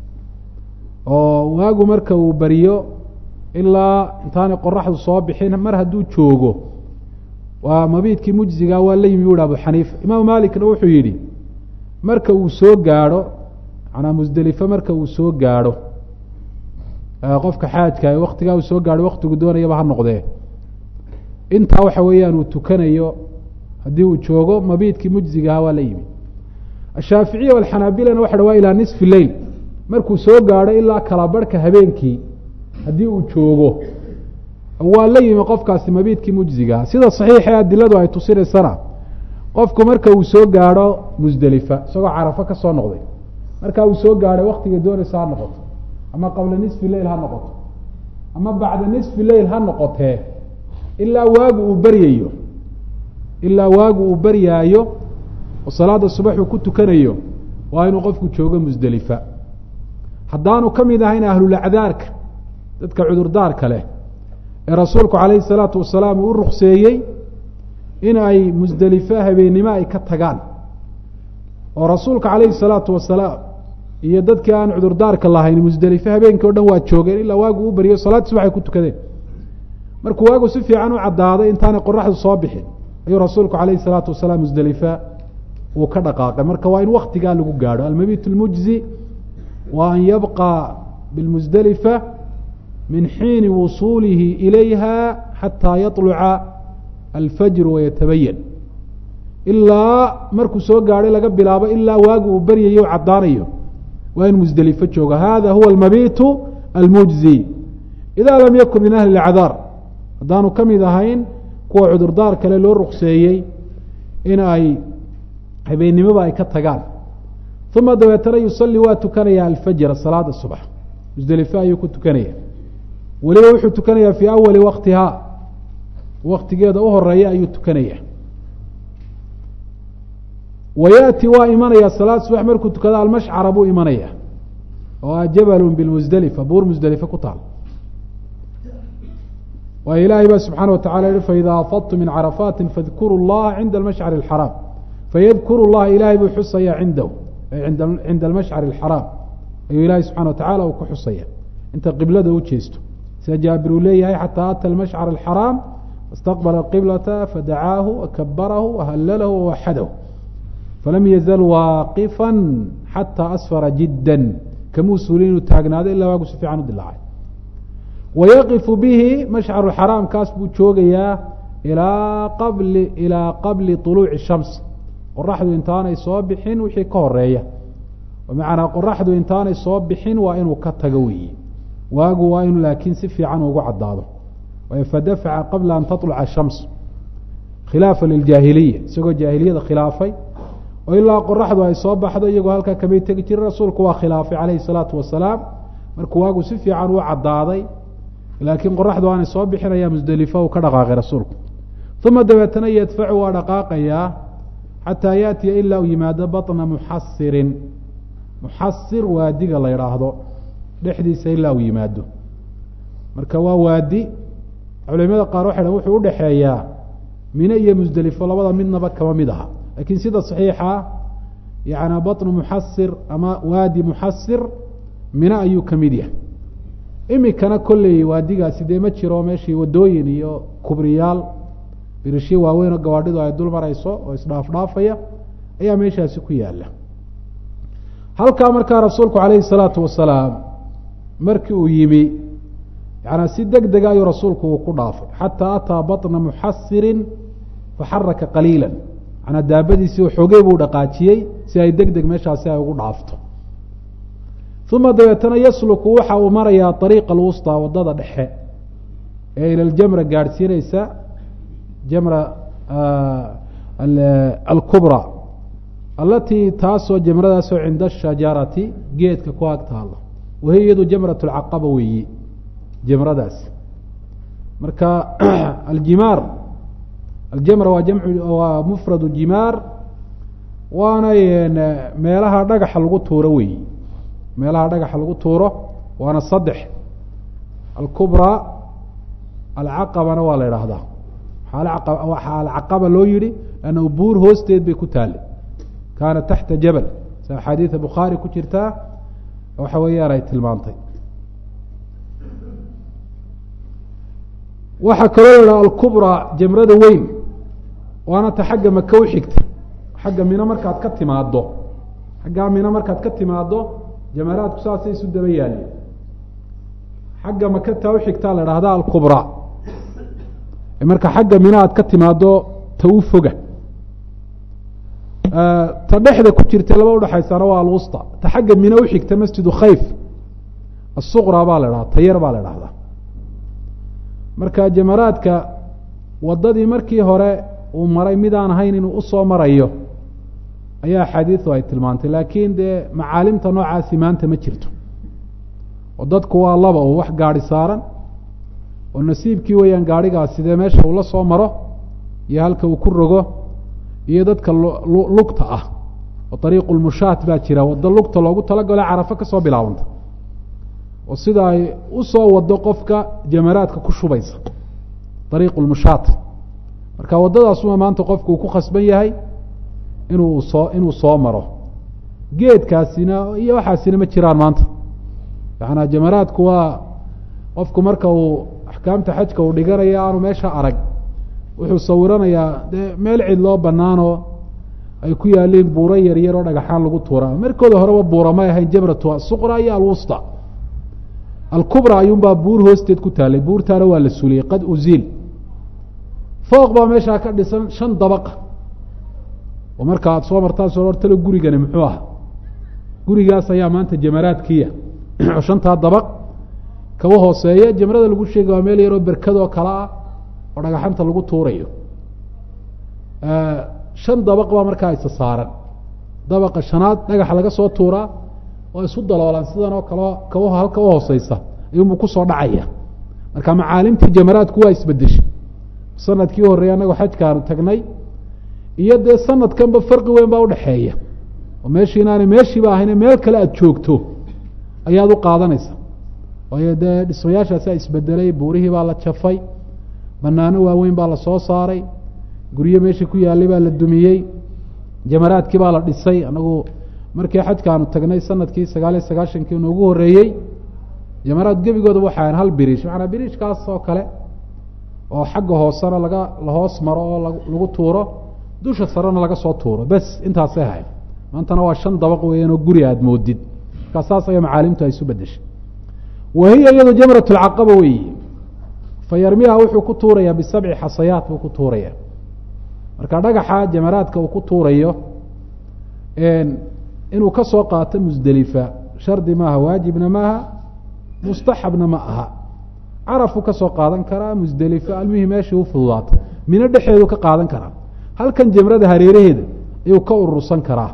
Speaker 1: oo waagu marka uu beriyo ilaa intaanay qoraxdu soo bixin mar hadduu joogo waa mabiidkii mujziga waa la yimi bu hi abu xaniifa imaamu malikna wuxuu yidhi marka uu soo gaadho manaa musdelife marka uu soo gaadho qofka xaajka waktigaa uu soo gaadho waktigu doonayaba ha noqdee intaa waxa weeyaan uu tukanayo haddii uu joogo mabiidkii mujzigaha waa la yimi ashaaficiya alxanaabilana waxa ha waa ilaa nisfi leyl markuu soo gaadho ilaa kala barhka habeenkii haddii uu joogo waa la yimi qofkaasi mabiidkii mujzigaha sida saxiixa adiladu ay tusinaysana qofku marka uu soo gaadho musdelifa isagoo carafo ka soo noqday marka uu soo gaadhay waktiga doonaysa ha noqoto ama qabla nisfi leyl ha noqoto ama bacda nisfi leyl ha noqotee ilaa waagu uu beryayo ilaa waagu uu beryaayo oo salaada subax uu ku tukanayo waa inuu qofku joogo musdelifa haddaanu ka mid ahayn ahlulacdaarka dadka cudurdaarka leh ee rasuulku calayhi salaatu wasalaam uu u rukseeyey in ay musdelife habeennimo ay ka tagaan oo rasuulka calayhi salaatu wasalaam iyo dadkii aan cudurdaarka lahayn musdelife habeenkii o dhan waa joogeen ilaa waagu u beriyo salaadii subax ay ku tukadeen markuu waagu si fiican u caddaaday intaanay qoraxdu soo bixin ayuu rasuulku calayhi salaatu wasalaam musdelifa uu ka dhaqaaqay marka waa in waktigaa lagu gaadho almabiit lmujzi wa an yabqa bilmusdelifa min xiini wusuulihi ilayha xataa yaطluca alfajru wayatabayan ilaa markuu soo gaadhay laga bilaabo ilaa waagu uu beryayo o caddaanayo waa in musdelifo joogo hada huwa almabitu almujzi ida lam yakun min ahli اlacdaar haddaanu ka mid ahayn kuwa cudurdaar kale loo rukseeyey in ay habeennimoba ay ka tagaan uma dabeetana yusalli waa tukanaya alfajra salaada subax musdelifo ayuu ku tukanaya weliba wuxuu tukanayaa fii awali waktihaa waktigeeda u horeeya ayuu tukanaya wa yaati waa imanaya salaad subax markuu tukado almashcara buu imanaya oo ah jabalun bilmusdelifa buur musdelife ku taal waayo ilaahay baa subxaana watacala yihi faida afadtu min carafaati fadkuru llaha cinda almashcari alxaraam fayadkuru llaha ilaahay buu xusaya cindahu cinda almashcari alxaraam ayuu ilaahay subxana watacala uu ku xusaya inta qiblada u jeesto sida jaabir uu leeyahay xataa ata almashcar alxaraam fastaqbala alqiblata fadacaahu wakabarahu wahalalahu wawaxadahu falam yazal waaqifa xataa asfara jidda kamuu suulin inuu taagnaado ilaa waagu si fiican u dilaacay wayaqifu bihi mashcaru xaraam kaas buu joogayaa ilaa qabli ilaa qabli طuluuci shams qoraxdu intaanay soo bixin wixii ka horeeya bimacnaa qoraxdu intaanay soo bixin waa inuu ka tago weeye waagu waa inuu laakiin si fiican ugu caddaado fadafaca qabla an taطluca الshams khilaafa liljaahiliya isagoo jaahiliyada khilaafay oo ilaa qoraxdu ay soo baxdo iyagoo halkaa kamay tegi jirin rasuulku waa khilaafay calayhi الsalaatu wasalaam markuu waagu si fiican u cadaaday laakiin qoraxdu aanay soo bixinaya musdelifo uu ka dhaqaaqay rasuulku uma dabeetana yadfacu waa dhaqaaqayaa xataa yaatiya ilaa uu yimaado baطna muxasirin muxasir waadiga la idhaahdo dhexdiisa ilaa uu yimaado marka waa waadi culimada qaar waxay dhan wuxuu udhexeeyaa mine iyo musdelifo labada midnaba kama mid aha laakiin sida saxiixa yani baطnu muxasir ama waadi muxasir mine ayuu ka mid yahay imikana kolley waadigaasi dee ma jiro meeshii wadooyin iyo kubriyaal birishyo waaweyn oo gawaadhidu ay dul marayso oo isdhaafdhaafaya ayaa meeshaasi ku yaala halkaa markaa rasuulku calayhi salaatu wasalaam markii uu yimi yaani si deg dega ayuu rasuulku uu ku dhaafay xataa ataa baطna muxasirin faxaraka qaliila manaa daabadiisii xoogey buu dhaqaajiyey si ay deg deg meeshaasi ay ugu dhaafto uma dabeetana yasluku waxa uu marayaa ariiqa alwusطى wadada dhexe ee ila ljamra gaadhsiineysa jamra alkubra alatii taasoo jamradaasoo cinda ashajarati geedka ku ag taalo wahiy iyadu jamrat اlcaqaba weeyi jamradaasi marka aljimaar aljamra waa jamcu waa mufradu jimaar waana meelaha dhagaxa lagu tuuro weeyi meelaha dhagaxa lagu tuuro waana saddex alkubra alcaqabana waa la idhaahdaa waxaa alcaqaba loo yihi lanna buur hoosteed bay ku taale kaana taxta jabal si axaadiida bukhaari ku jirtaa waxa weeyaan ay tilmaantay waxaa kaloo la idhaha alkubra jamrada weyn waana ta xagga maka u xigta xagga mino markaad ka timaado xaggaa mino markaad ka timaado jamaraadku saasay isu daba yaalin xagga maka taa uxigtaa la idhahda alkubra marka xagga mina aad ka timaado ta u foga ta dhexda ku jirta laba udhexaysana waa alwusta ta xagga mina uxigta masjidu khayf asuqra baa la idhahda tayar baa la idhahdaa marka jamaraadka wadadii markii hore uu maray midaan ahayn inuu usoo marayo ayaa axaadiidu ay tilmaantay laakiin dee macaalimta noocaasi maanta ma jirto oo dadku waa laba oo wax gaadi saaran oo nasiibkii weeyaan gaadhigaasi dee meesha uu la soo maro iyo halka uu ku rogo iyo dadka lugta ah oo ariiqu lmushaat baa jira waddo lugta loogu talagalo carafo kasoo bilaabanta oo sida ay usoo wado qofka jamaraadka ku shubaysa ariiqu lmushaat marka waddadaasuma maanta qofku uu ku khasban yahay inuu soo inuu soo maro geedkaasina iyo waxaasina ma jiraan maanta yaana jamaraadku waa qofku marka uu axkaamta xajka uu dhiganayo aanu meesha arag wuxuu sawiranayaa dee meel cid loo banaanoo ay ku yaaliin buuro yaryar oo dhagaxaan lagu tuuraa markooda horeba buura may ahayn jamratu asuqra iyo alwusta alkubra ayuunbaa buur hoosteed ku taalay buurtaana waa la suliyey qad uziil fooq baa meeshaa ka dhisan shan dabaqa oo marka aada soo martaan soo hortalo gurigani muxuu aha gurigaas ayaa maanta jamaraadkiya oo shantaa dabaq kaba hooseeya jamrada lagu sheega waa meel yaroo berkadoo kale ah oo dhagaxanta lagu tuurayo shan dabaq baa markaa isa saaran dabaqa shanaad dhagaxa laga soo tuuraa oo isu daloolaan sidan oo kale kaba halka u hooseysa ayuunbu kusoo dhacaya marka macaalimtii jamaraadku waa isbedeshay sanadkii horreeyay annagoo xajkaanu tagnay iyo dee sanadkanba farqi weyn baa udhaxeeya oo meeshii inaanay meeshiiba ahayne meel kale aada joogto ayaad u qaadanaysa waayo dee dhismayaashaasaa isbedelay buurihii baa la jafay banaano waaweyn baa la soo saaray guryo meeshii ku yaalay baa la dumiyey jamaraadkii baa la dhisay anagu markii xajkaanu tagnay sanadkii sagaal iyo sagaashankii noogu horreeyey jamaraad gebigooda waxay ahan hal biriish macanaa biriishkaas oo kale oo xagga hoosena laga lahoos maro oo lagu tuuro dusha sarena laga soo tuuro bes intaasay ahayd maantana waa shan dabaq weeyaan oo guri aada moodid markaa saas ayaa macaalimtu ay isu bedeshay wahiya iyadu jamrat lcaqaba weeyi fa yarmiha wuxuu ku tuurayaa bisabci xasayaat buu ku tuuraya marka dhagaxa jamaraadka uu ku tuurayo inuu ka soo qaato musdelifa shardi maaha waajibna maaha mustaxabna ma aha carafuu ka soo qaadan karaa musdelifo almihii meeshii u fududaato mino dhexeedu ka qaadan karaa halkan jamrada hareeraheeda ayuu ka urursan karaa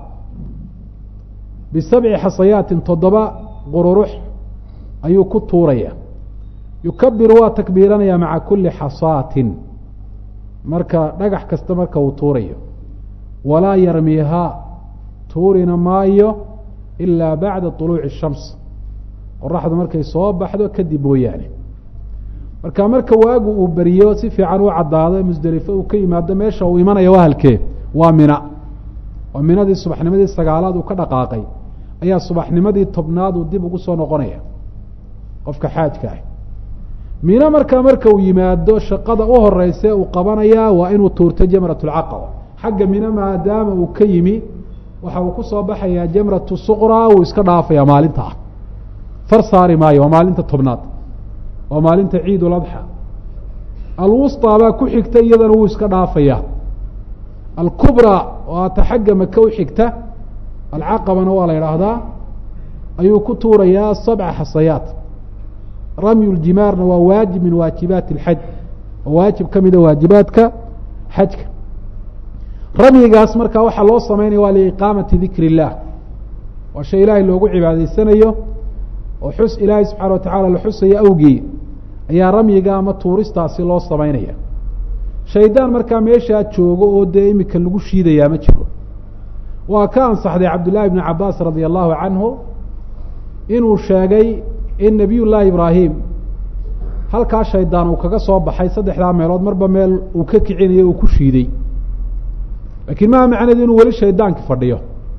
Speaker 1: bisabci xasayaatin toddoba qururux ayuu ku tuuraya yukabiru waa takbiiranaya maca kuli xasaatin marka dhagax kasta marka uu tuurayo walaa yarmiihaa tuurina maayo ilaa bacda طuluuci الshams qoraxdu markay soo baxdo kadib mooyaane marka marka waagu uu beriyo si fiican u caddaado musdelifo uu ka yimaado meesha uu imanaya waa halkee waa mina oo minadii subaxnimadii sagaalaad uu ka dhaqaaqay ayaa subaxnimadii tobnaad uu dib ugu soo noqonaya qofka xaajka ah mino markaa marka uu yimaado shaqada u horeyse uu qabanayaa waa inuu tuurto jamrat lcaqaba xagga mino maadaama uu ka yimi waxa uu kusoo baxayaa jamratu suqraa wuu iska dhaafaya maalinta ah far saari maayo waa maalinta tobnaad waa maalinta ciid uladxa alwusطaa baa ku xigta iyadana wuu iska dhaafaya alkubraa oo ata xagga maka u xigta alcaqabana waa la idhaahdaa ayuu ku tuurayaa sabca xasayaat ramyu ljimaarna waa waajib min waajibaati اlxaj waa waajib ka mida waajibaadka xajka ramyigaas markaa waxaa loo sameynaya waa liiqaamati dikr اllah waa shay ilaahay loogu cibaadaysanayo oo xus ilaahay subxaana wa tacala la xusayo awgii ayaa ramyiga ama tuuristaasi loo samaynaya shaydaan markaa meeshaa joogo oo dee imika lagu shiidayaa ma jiro waa ka ansaxday cabdullaahi bni cabaas radia allahu canhu inuu sheegay in nabiy llaahi ibraahim halkaa shaydaan uu kaga soo baxay saddexdaa meelood marba meel uu ka kicinayo uu ku shiiday lakiin maha macneedu inuu weli shaydaanki fadhiyo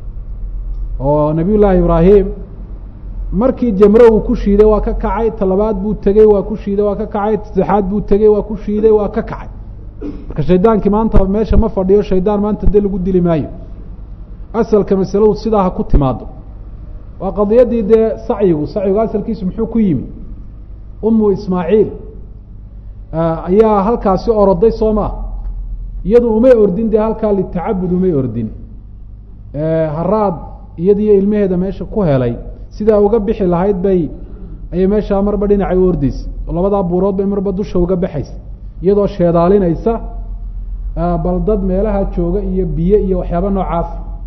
Speaker 1: oo nabiy llaahi ibraahim markii jamre uu ku shiiday waa ka kacay talabaad buu tegey waa ku shiiday waa ka kacay saddexaad buu tegey waa ku shiiday waa ka kacay marka shaydaankii maanta meesha ma fadhiyo shaydaan maanta de lagu dili maayo asalka masaladu sidaa ha ku timaado waa qadiyadii dee sacyigu sacyigu asalkiisu muxuu ku yimi umu ismaaciil ayaa halkaasi oroday soo maa iyadu umay ordin dee halkaa litacabud umay ordin haraad iyadiyo ilmaheeda meesha ku helay sidaa uga bixi lahayd bay ayay meeshaa marba dhinacay u ordeysa oo labadaa buurood bay marba dusha uga baxaysa iyadoo sheedaalinaysa bal dad meelaha jooga iyo biyo iyo waxyaaba noocaas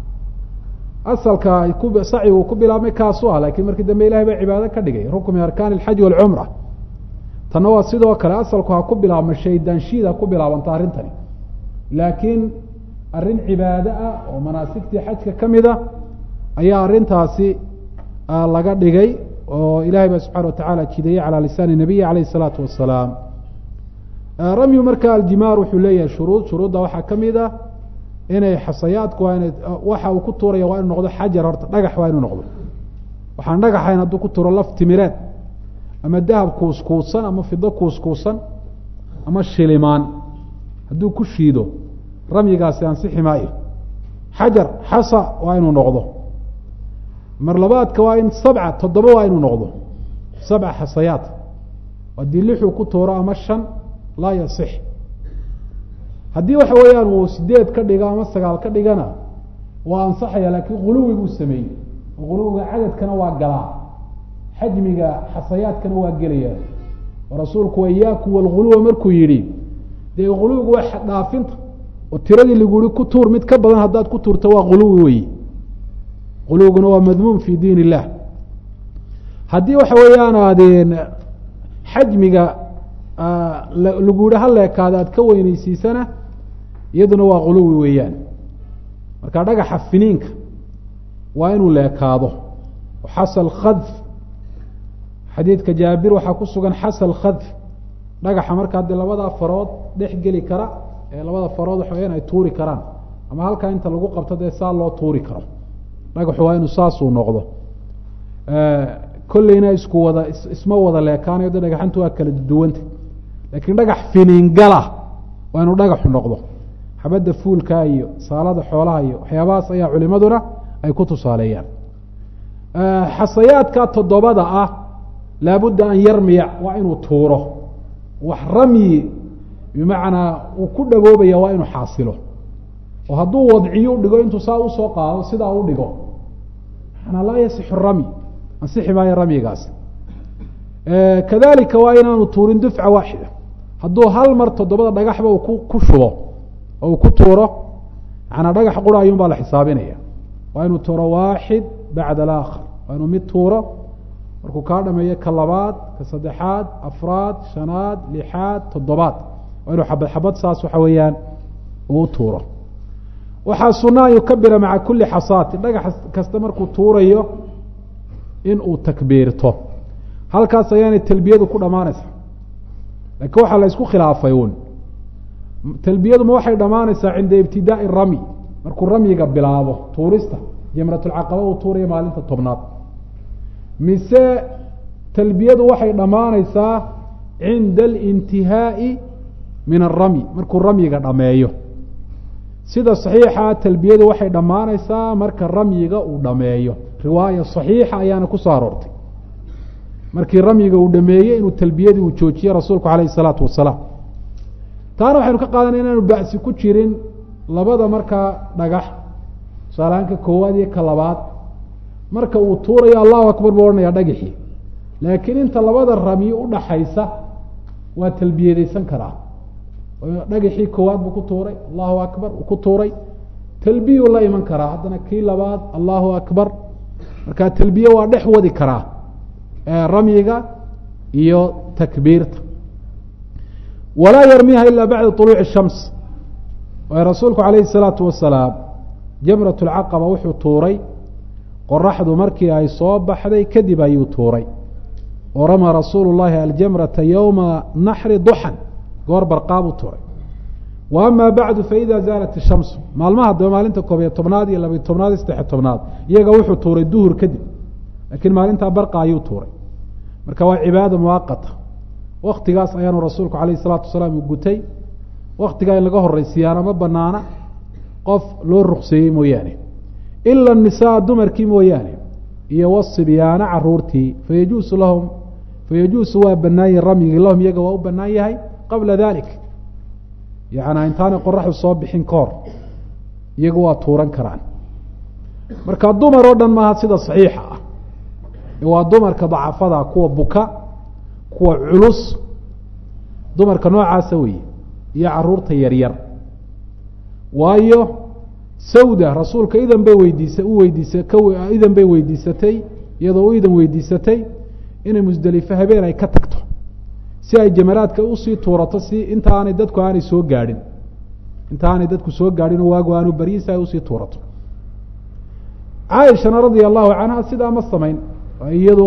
Speaker 1: asalka ku sacyigu ku bilaabmay kaasu ah lakiin markii dambe ilahay baa cibaado ka dhigay rukn min arkaan alxaj walcumra tanna waa sidoo kale asalku ha ku bilaabma shaydaanshiid ha ku bilaabanta arrintani laakiin arrin cibaado ah oo manaasigtii xajka ka mid a ayaa arrintaasi laga dhigay oo ilahay baa subxana watacaala jidayey calaa lisaani nabiyi alayh isalaatu wasalaam ramyu marka aljimaar wuxuu leeyahay shuruud shuruudda waxaa ka mid ah inay xasayaadku waa ina waxa uu ku tuuraya waa inu noqdo xajar horta dhagax waa inuu noqdo waxaan dhagaxayn hadduu ku tuuro laf timireed ama dahab kuuskuusan ama fido kuuskuusan ama shilimaan hadduu ku shiido ramyigaasi ansixi maayo xajar xasa waa inuu noqdo mar labaadka waa in sabca toddoba waa inuu noqdo sabca xasayaat haddii lixuu ku tuuro ama shan laa yasix haddii waxa weeyaan uu sideed ka dhigo ama sagaal ka dhigana waa ansaxaya laakiin quluwi buu sameeyey oo quluwiga cadadkana waa galaa xajmiga xasayaadkana waa gelaya oo rasuulku iyaakum walguluwa markuu yidhi dee quluwigu waa xaddhaafinta oo tiradii lagu yihi ku tuur mid ka badan haddaad ku tuurto waa quluwi weyi quluwiguna waa madmuum fi diin illah haddii waxa weeyaan aadeen xajmiga lagu yihi haleekaada aad ka weyneysiisana iyaduna waa quluwi weeyaan marka dhagaxa finiinka waa inuu leekaado xasal khadf xadiidka jaabir waxaa ku sugan xasal khadf dhagaxa markaa dee labada farood dhex geli kara ee labada farood waxa weyaan ay tuuri karaan ama halkaa inta lagu qabto dee saa loo tuuri karo dhagaxu waa inuu saasuu noqdo kolleyna isku wada isma wada leekaanayo de dhagaxantu waa kala duwanta laakiin dhagax finiingala waa inuu dhagaxu noqdo xabadda fuulka iyo saalada xoolaha iyo waxyaabahaas ayaa culimaduna ay ku tusaaleeyaan xasayaadka toddobada ah laabudda an yarmiya waa inuu tuuro wax ramyi bimacnaa uu ku dhaboobaya waa inuu xaasilo oo hadduu wadciyo dhigo intuu saa usoo qaado sidaa u dhigo manaa laa yasixu ramy ansixi maayo ramyigaasi kadalika waa inaanu tuurin dufca waaxida hadduu hal mar toddobada dhagaxba uu ku ku shubo oo uu ku tuuro manaa dhagax qura ayuun baa la xisaabinaya waa inuu tuuro waaxid bacda alaakhar waa inuu mid tuuro markuu kaa dhameeyo ka labaad ka saddexaad afraad shanaad lixaad toddobaad waa inuu xabad xabad saas waxa weeyaan uu tuuro waxaa suna an yukabira maca kuli xasaatin dhagax kasta markuu tuurayo in uu takbiirto halkaas ayaanay talbiyadu ku dhammaanaysaa laakiin waxaa la isku khilaafay uun talbiyadu ma waxay dhammaanaysaa cinda ibtidaai ramy markuu ramyiga bilaabo tuurista jamratulcaqaba uu tuurayo maalinta tobnaad mise talbiyadu waxay dhammaanaysaa cinda alintihaa'i min alramyi markuu ramyiga dhameeyo sida saxiixa talbiyadu waxay dhammaanaysaa marka ramyiga uu dhameeyo riwaaya saxiixa ayaana ku soo aroortay markii ramyiga uu dhameeyey inuu talbiyadii uu joojiye rasuulku calayh isalaatu wasalaam taana waxaynu ka qaadanay inaanu ba'si ku jirin labada markaa dhagax tusaalahaanka koowaad iyo ka labaad marka uu tuurayo allahu akbar buu odhanayaa dhagaxii laakiin inta labada ramyi udhaxaysa waa talbiyadaysan karaa dhagaxii koowaad buu ku tuuray allahu akbar uu ku tuuray talbiyuu la iman karaa haddana kii labaad allahu akbar marka talbiye waa dhex wadi karaa ramyiga iyo takbiirta walaa yarmiha ila bacda طuluuci shams waayo rasuulku calayhi الsalaatu wasalaam jamrat اlcaqaba wuxuu tuuray qoraxdu markii ay soo baxday kadib ayuu tuuray oo ramaa rasuulu llahi aljamrata yowma naxri duxan goor barqaabuu tuuray wa ama bacdu faida zaalat ishamsu maalmaha daba maalinta koob iyo tobnaad iyo labayo tobnaad iyo saddexiy tobnaad iyaga wuxuu tuuray duhur kadib laakiin maalintaa barqa ayuu tuuray marka waa cibaada muwaqata waktigaas ayaanu rasuulku calayh isalaatu wasalaam uu gutay waktigaa in laga horeysiyaana ma banaana qof loo rukseeyey mooyaane ila nisaa dumarkii mooyaane iyo wasibyaana caruurtii fayajuusu lahum fayajuusu waa banaanyihi ramyigii lahum iyaga waa u banaan yahay qabla dalik yana intaanay qoraxdu soo bixin ka hor iyagu waa tuuran karaan marka dumar oo dhan maaha sida saxiixa ah waa dumarka dacafada kuwa buka kuwa culus dumarka noocaasa weeye iyo caruurta yaryar waayo sawda rasuulka idan bay weydiisa u weydiisa idan bay weydiisatay iyadoo u idan weydiisatay inay musdelifo habeen ay ka tagto si ay jamaraadka usii tuurato si inta aanay dadku aanay soo gaadhin inta aanay dadku soo gaadhin oo waagu aanu baryin si ay usii tuurato caaishana radia allahu canha sidaa ma samayn iyadu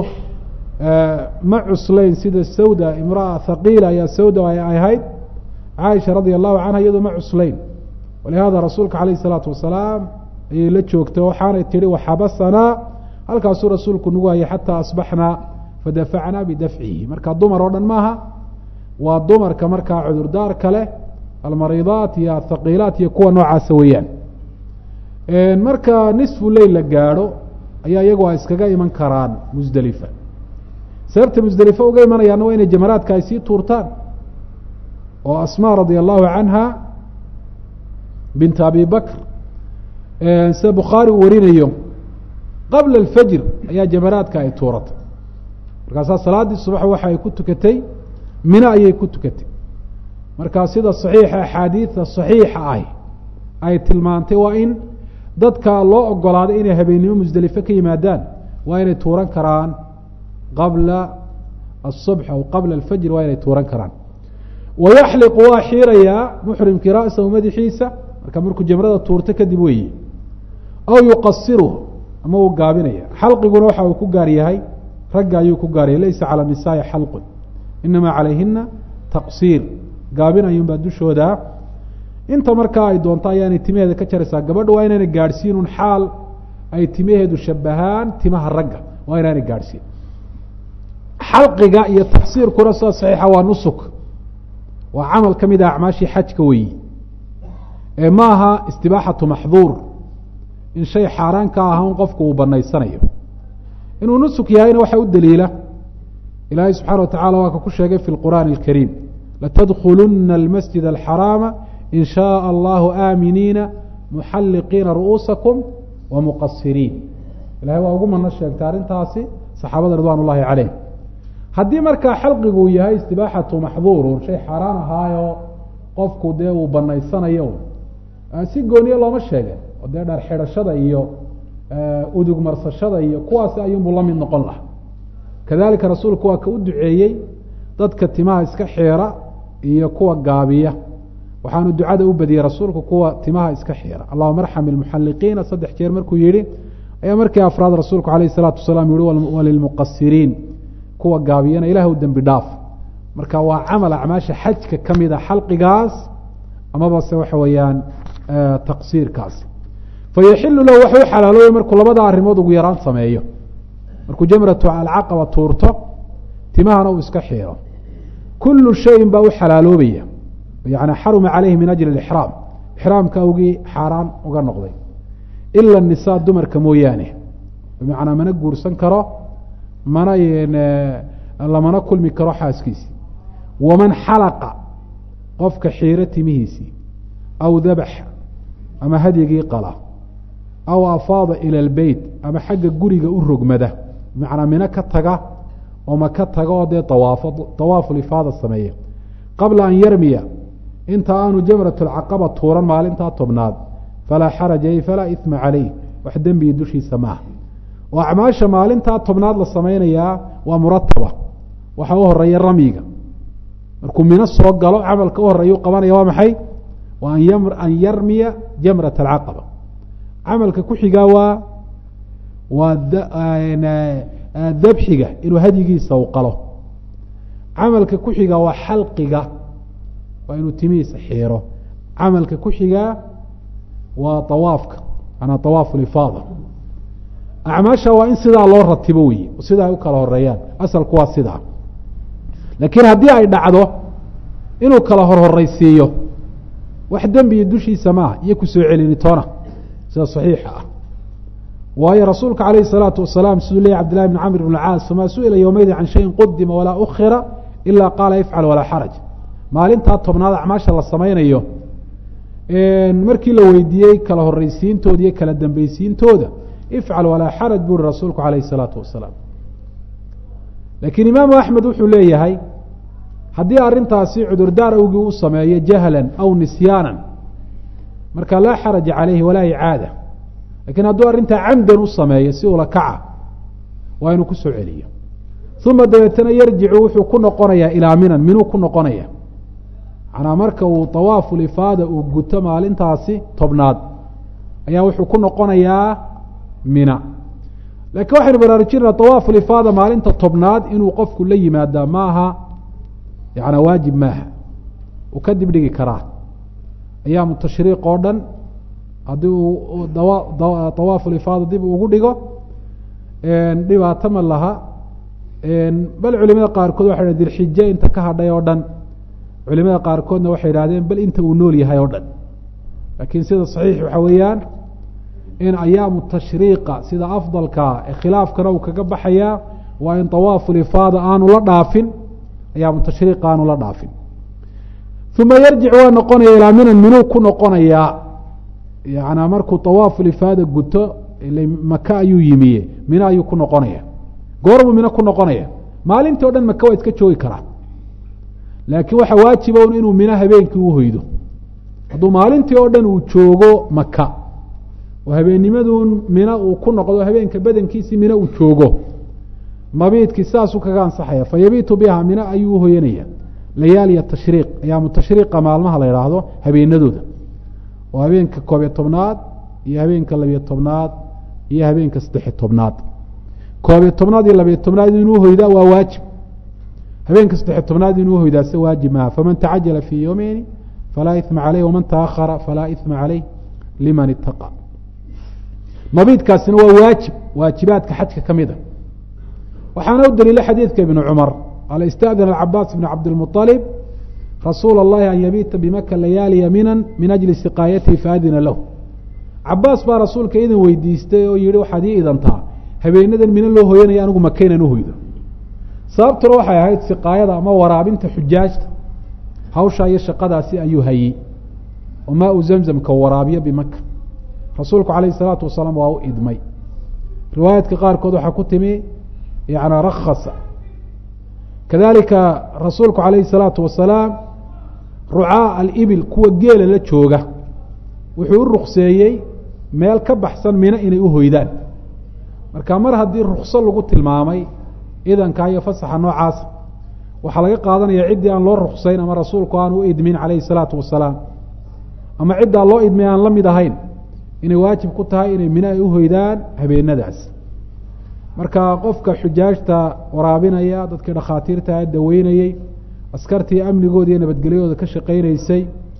Speaker 1: ma cuslayn sida sawda imraa haqiila ayaa sawda ay ahayd caaisha radia allahu canha iyadu ma cuslayn walihada rasuulka calayh isalaatu wasalaam ayay la joogtay waxaanay tihi waxabasanaa halkaasuu rasuulku nagu hayay xataa asbaxnaa fadafacnaa bidafcihi marka dumar oo dhan maaha waa dumarka markaa cudurdaarka leh almariidaat iyo athaqiilaat iyo kuwa noocaasa weeyaan marka nisfu leyl la gaadho ayaa iyagu ay iskaga iman karaan musdelifa sababta musdelifa uga imanayaana waa inay jamaraadka ay sii tuurtaan oo asmaa radia allahu canha bint abi bakr sida bukhaari uu warinayo qabla alfajr ayaa jamaraadka ay tuuratay markaasaa salaaddii subax waxa ay ku tukatay mino ayay ku tukatay markaa sida saxiixa axaadiida saxiixa ah ay tilmaantay waa in dadka loo ogolaaday inay habeennimo musdelifo ka yimaadaan waa inay tuuran karaan qabla asubx aw qabla alfajr waa inay tuuran karaan wayaxliqu waa xiirayaa muxrimkii ra'sahu madaxiisa marka markuu jamrada tuurto kadib weeye aw yuqasiruhu ama uu gaabinaya xalqiguna waxa uu ku gaar yahay ragga ayuu ku gaaryahay laysa cala nisaai xalqun inamaa calayhina taqsiir gaabin ayuunbaa dushooda inta markaa ay doonto ayaanay timaheeda ka jaraysaa gabadha waa inaanay gaadhsiinun xaal ay timaheedu shabahaan timaha ragga waa inaanay gaadhsiin xalqiga iyo taqsiirkuna sida saxiixa waa nusuk waa camal ka mid a acmaashii xajka weeyi ee ma aha istibaaxatu maxduur in shay xaaraan ka aha un qofku uu banaysanayo inuu nusuk yahayna waxaa u daliila ilaahay subxana wa tacala waa ka ku sheegay fi lqur'aani alkariim latadkhuluna almasjid alxaraama in shaء allahu aaminiina muxalliqiina ru'uusakum wa muqasiriin ilahay waa ugu mano sheegtay arrintaasi saxaabada ridwan ullahi caleyh haddii markaa xalqigu yahay istibaaxatu maxduurun shay xaaraan ahaayo qofku dee uu banaysanayo si gooniye looma sheegin oo dee dhar xidhashada iyo udug marsashada iyo kuwaasi ayuunbuu la mid noqon laha kadalika rasuulku waa ka u duceeyey dadka timaha iska xeera iyo kuwa gaabiya waxaanu ducada u badiyey rasuulku kuwa timaha iska xiira allahuma arxam ilmuxalliqiina saddex jeer markuu yihi ayaa markii afraad rasuulku alayh isalaatu wasalaam yihi walilmuqasiriin kuwa gaabiyana ilah u dembi dhaaf marka waa camal acmaasha xajka ka mida xalqigaas amaba se waxa weeyaan taqsiirkaasi fayaxilu lahu waxu u xalaaloobay markuu labada arrimood ugu yaraan sameeyo markuu jamratu alcaqaba tuurto timahana uu iska xiiro kulu shayin baa u xalaaloobaya yani xaruma caleyhi min ajli ixraam ixraamka awgii xaaraan uga noqday ila nisaa dumarka mooyaane bimacnaa mana guursan karo mana lamana kulmi karo xaaskiisi waman xalaqa qofka xiiro timihiisii aw dabaxa ama hadyigii qala aw afaada ila lbeyt ama xagga guriga u rogmada bimacnaa mino ka taga oo ma ka taga oo dee awaafo awaafulifaada sameeya qabla an yarmiya inta aanu jamrat lcaqaba tuuran maalintaa tobnaad falaa xaraja ay falaa ima caleyh wax dembiga dushiisa maaha oo acmaasha maalintaa tobnaad la samaynayaa waa murataba waxa u horeeya ramyiga markuu mino soo galo camalka u horeeya u qabanaya waa maxay waa an yarmiya jamrat alcaqaba camalka ku xigaa waa waa dabxiga inuu hadyigiisa u qalo camalka ku xigaa waa xalqiga waa inuu timihiisa xiiro camalka ku xigaa waa awaafka manaa awaafu lifaada acmaasha waa in sidaa loo ratibo wey sidaa ay u kala horeeyaan asalku waa sidaa laakiin haddii ay dhacdo inuu kala horhoreysiiyo wax dembiya dushiisa maaha iyo kusoo celinitoona sida saxiixa ah waayo rasuulka calayh الsalaatu wasalaam siduu leeyay cbd llahi bn camr bn caas famaa su-ila ywmaydi can shayin qudima walaa ukira ila qaala ifcal walaa xaraj maalintaa tobnaad acmaasha la samaynayo markii la weydiiyey kala horeysiintooda iyo kala dambeysiintooda ifcal walaa xaraj buri rasuulku calayh الsalaatu wasalaam laakiin imaamu axmed wuxuu leeyahay haddii arrintaasi cudurdaar awgii u sameeyo jahlan aw nisyaanan marka laa xaraja calayhi walaa icaada lakiin hadduu arrintaa camdan u sameeyo si ula kaca waa inuu kusoo celiyo uma dabeetana yarjicu wuxuu ku noqonayaa ilaa minan minuu ku noqonaya manaa marka uu awaafu lifaada uu guto maalintaasi tobnaad ayaa wuxuu ku noqonayaa mina laakiin waxaynu baraarujinana awaafu lifaada maalinta tobnaad inuu qofku la yimaadaa maaha yana waajib maaha uu ka dib dhigi karaa ayaamu tashriiq oo dhan haddii uu awaafu lifaada dib ugu dhigo dhibaato ma laha bal culimada qaarkood waxay dhahn dilxije inta ka hadhay oo dhan culimada qaarkoodna waxay idhahdeen bal inta uu nool yahay oo dhan laakiin sida saxiix waxa weeyaan in ayaamu tashriiqa sida afdalkaa ee khilaafkana uu kaga baxayaa waa in awaafu lifaada aanu la dhaafin ayaamu tashriiqa aanu la dhaafin uma yarjic waa noqonaya ilaa minan minuu ku noqonayaa yana markuu awaafu lifaada guto maka ayuu yimiye mino ayuu ku noqonaya goorbuu mino ku noqonaya maalintii o dhan maka waa iska joogi karaa laakiin waxaa waajiba un inuu mino habeenkii u hoydo hadduu maalintii oo dhan uu joogo maka oo habeennimaduun mino uu ku noqdo habeenka badankiisii mino uu joogo mabiidkii sidaasuu kaga ansaxaya fa yabiitu biha mino ayuu uhoyanaya layaaliya tashriiq ayaamu tashriiqa maalmaha la idhaahdo habeenadooda oo habeenka koobiyo tobnaad iyo habeenka labiyo tobnaad iyo habeenka saddexiyo tobnaad koobiyo tobnaad iyo labiyo tobnaad inuu hoydaa waa waajib habeenka saddexiyo tobnaad inuu hoydaa se waajib maaha faman tacajala fii yowmeyni falaa ima caleyh waman taahara falaa ima caleyh liman itaqa mabiidkaasina waa waajib waajibaadka xajka ka mida waxaana u daliila xadiidka ibnu cumar qaala istadana cabaas ibn cabdilmuطalib rasuula اllahi an yabiita bimaka layaaliya minan min ajli siqaayatihi faadina lahu cabaas baa rasuulka idin weydiistay oo yihi waxaad ii idantaa habeenadan mina loo hoyanaya anigu maka inaan uhoydo sababtuna waxay ahayd siqaayada ama waraabinta xujaajta hawshaa iyo shaqadaasi ayuu hayey oo maa u zamzamka waraabiyo bimaka rasuulku calayh isalaatu wasalaam waa u idmay riwaayaadka qaarkood waxaa ku timi yana rakhasa kadalika rasuulku calayhi الsalaatu wasalaam rucaa alibil kuwa geela la jooga wuxuu u rukseeyey meel ka baxsan mino inay u hoydaan marka mar haddii rukso lagu tilmaamay idanka iyo fasaxa noocaasa waxaa laga qaadanaya ciddii aan loo ruksayn ama rasuulku aan u idmin calayhi الsalaatu wasalaam ama ciddaa loo idmay aan la mid ahayn inay waajib ku tahay inay mino ay u hoydaan habeenadaas marka qofka xujaajta waraabinaya dadkii dhakhaatiirta daweynayey askartii amnigooda iyo nabadgelyahooda ka shaqaynaysay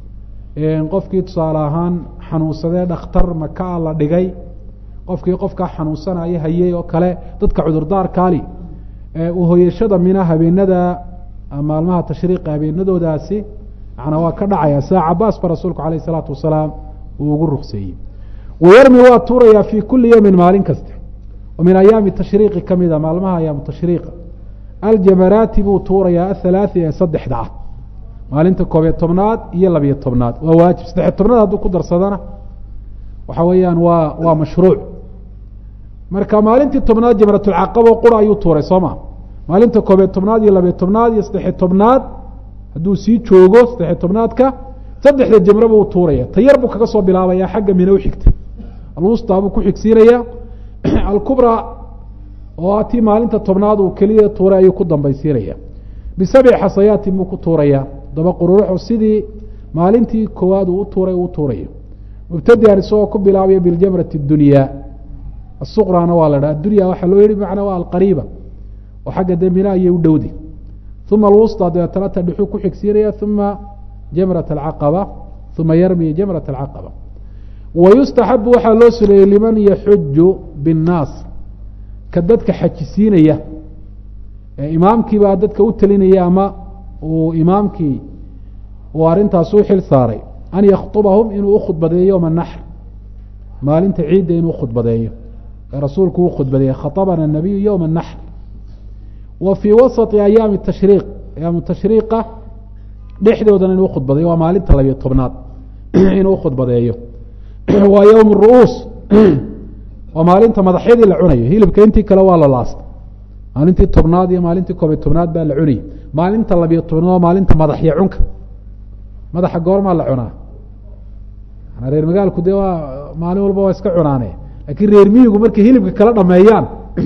Speaker 1: qofkii tusaale ahaan xanuunsadee dhakhtar makaa la dhigay qofkii qofkaa xanuunsanaya hayey oo kale dadka cudurdaarkaali uhoyashada mina habeenada maalmaha tashriiqa habeenadoodaasi manaa waa ka dhacaya sida cabaas ba rasuulku alayh isalaatu wasalaam uu ugu rukseeyey wayarmi waa tuurayaa fii kuli yowmin maalin kasta oo min ayaami tashriiqi ka mida maalmaha ayaamu tashriiqa aljamaraati buu tuurayaa athalaati ee saddexda ah maalinta koobiyo tobnaad iyo labiyo tobnaad waa waajib saddexiyo tobnaad hadduu ku darsadana waxa weeyaan waa waa mashruuc marka maalintii tobnaad jamratulcaqabo qura ayuu tuuray soo ma maalinta koobiyo tobnaad iyo labiyo tobnaad iyo saddexiyo tobnaad hadduu sii joogo saddexiyo tobnaadka saddexda jamre buu tuuraya tayar buu kaga soo bilaabaya xagga mino u xigta alwusta buu ku xigsiinaya alkubra oo tii maalinta tobnaad uu keliya tuuray ayuu ku dambaysiinaya bisabci xasayaatin buu ku tuuraya daba qururuxu sidii maalintii koowaad uu u tuuray uu tuurayo mubtadian isagoo ku bilaabaya biljamrati dunyaa asuqrana waa la dhaha adunya waxaa loo yihi macnaa waa alqariiba oo xagga dembina ayay u dhowdi uma alwusta dabeetana ta dhuxuu ku xigsiinaya uma jamrat alcaqaba uma yarmi jamrat alcaqaba wayustaxabu waxaa loo suneeyey liman yaxuju binnaas ka dadka xajisiinaya imaamkiibaa dadka u telinaya ama uu imaamkii uu arrintaas u xil saaray an yakhtubahum inuu ukhudbadeeyo yowma naxr maalinta ciidda inuu khudbadeeyo ee rasuulku u khudbadeeye khaطabana الnabiyu yowma الnaxr wa fii wasaطi ayaami tashriiq ayaamu tashriiqa dhexdoodana inuu khudbadeeyo waa maalinta labiyo tobnaad inuu ukhudbadeeyo waa yowm ru'uus waa maalinta madaxyadii la cunayo hilibka intii kale waa la laasta maalintii tobnaad iyo maalintii koobiyo tobnaad baa la cunayay maalinta labiyo tobnaad waa maalinta madaxya cunka madaxa goormaa la cunaa reer magaalku dee waa maalin walba waa iska cunaane laakiin reer miyigu markay hilibka kala dhameeyaan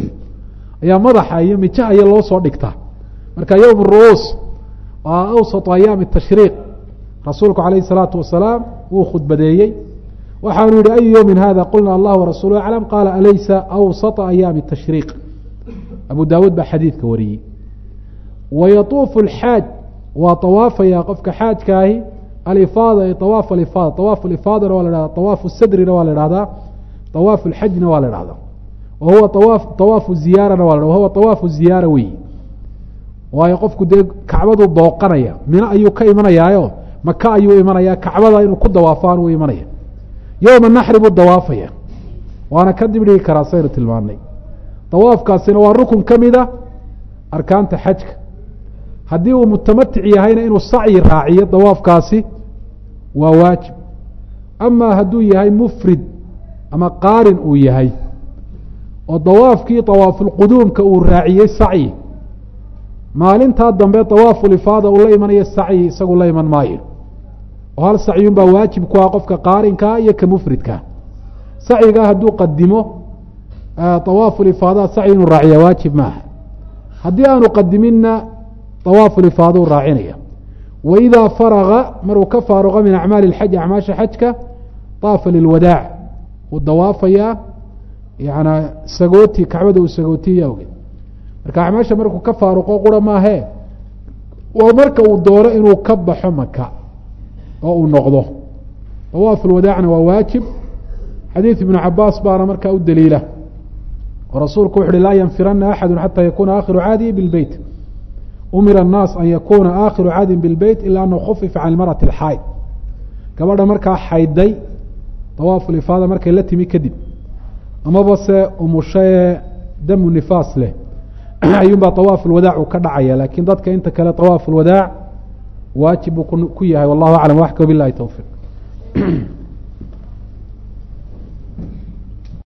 Speaker 1: ayaa madaxa iyo mijaha iyo loo soo dhigtaa marka yowm ru'uus waa awsatu ayaami tashriiq rasuulku calayhi salaatu wasalaam wuu khudbadeeyey waxaanu yihi ayu yowmin hada qulna allah warasuulu aclam qaala alaysa awsata ayaami tashriiq abu daawuud baa xadiidka wariyey wayatuufu alxaaj waa tawaafaya qofka xaajkaahi alifaada ay awaaf alifaada awaaf alifaadana waa la hahda awaafu sadrina waa la ihahdaa awaafu lxajna waa la ihahdaa wa huwa awaaf awaafu ziyaarana waa la wahuwa awaafu ziyaara weyi waayo qofku dee kacbaduu booqanaya mino ayuu ka imanayaayo maka ayuu imanaya kacbada inuu ku dawaafaan uu imanaya yowma naxri buu dawaafaya waana ka dib dhigi karaa saynu tilmaanay dawaafkaasina waa rukun ka mida arkaanta xajka haddii uu mutamatic yahayna inuu sacyi raaciyo dawaafkaasi waa waajib ama hadduu yahay mufrid ama qaarin uu yahay oo dawaafkii dawaafulquduumka uu raaciyey sacyi maalintaa dambe dawaafulifaada uu la imanayo sacyi isagu la iman maayo oo hal sacyun baa waajib ku ah qofka qaarinkaa iyo ka mufridka sacyigaa hadduu qadimo dawaafulifaadaha sacyi inuu raaciya waajib maaha haddii aanu qadiminna dawaafulifaaduu raacinaya wa idaa faraga maruu ka faaruqa min acmaali اlxaj acmaasha xajka daafa lilwadaac wuu dawaafayaa yanaa sagooti kacbada uu sagootiya awgeed marka acmaasha markuu ka faaruqo qura maahee waa marka uu doono inuu ka baxo maka oo uu noqdo dawaaf ulwadaacna waa waajib xadiid ibnu cabaas baana markaa u daliila oo rasuulku wuxu uhi laa yanfirana axadu xata yakuna aakhiru caadihi bilbeyt umira الnaas an yakuna aakhiru caadin bilbeyt ila anahu khufifa can marati اlxaaid gabadha markaa xayday dawaafulifaada markay la timi kadib amaba se umushae damu nifaas leh ayuun baa dawaaf ulwadaac uu ka dhacaya lakin dadka inta kale dawaaf ulwadaac waajib buu ku yahay wallahu aclam waxka bilahi towfiiq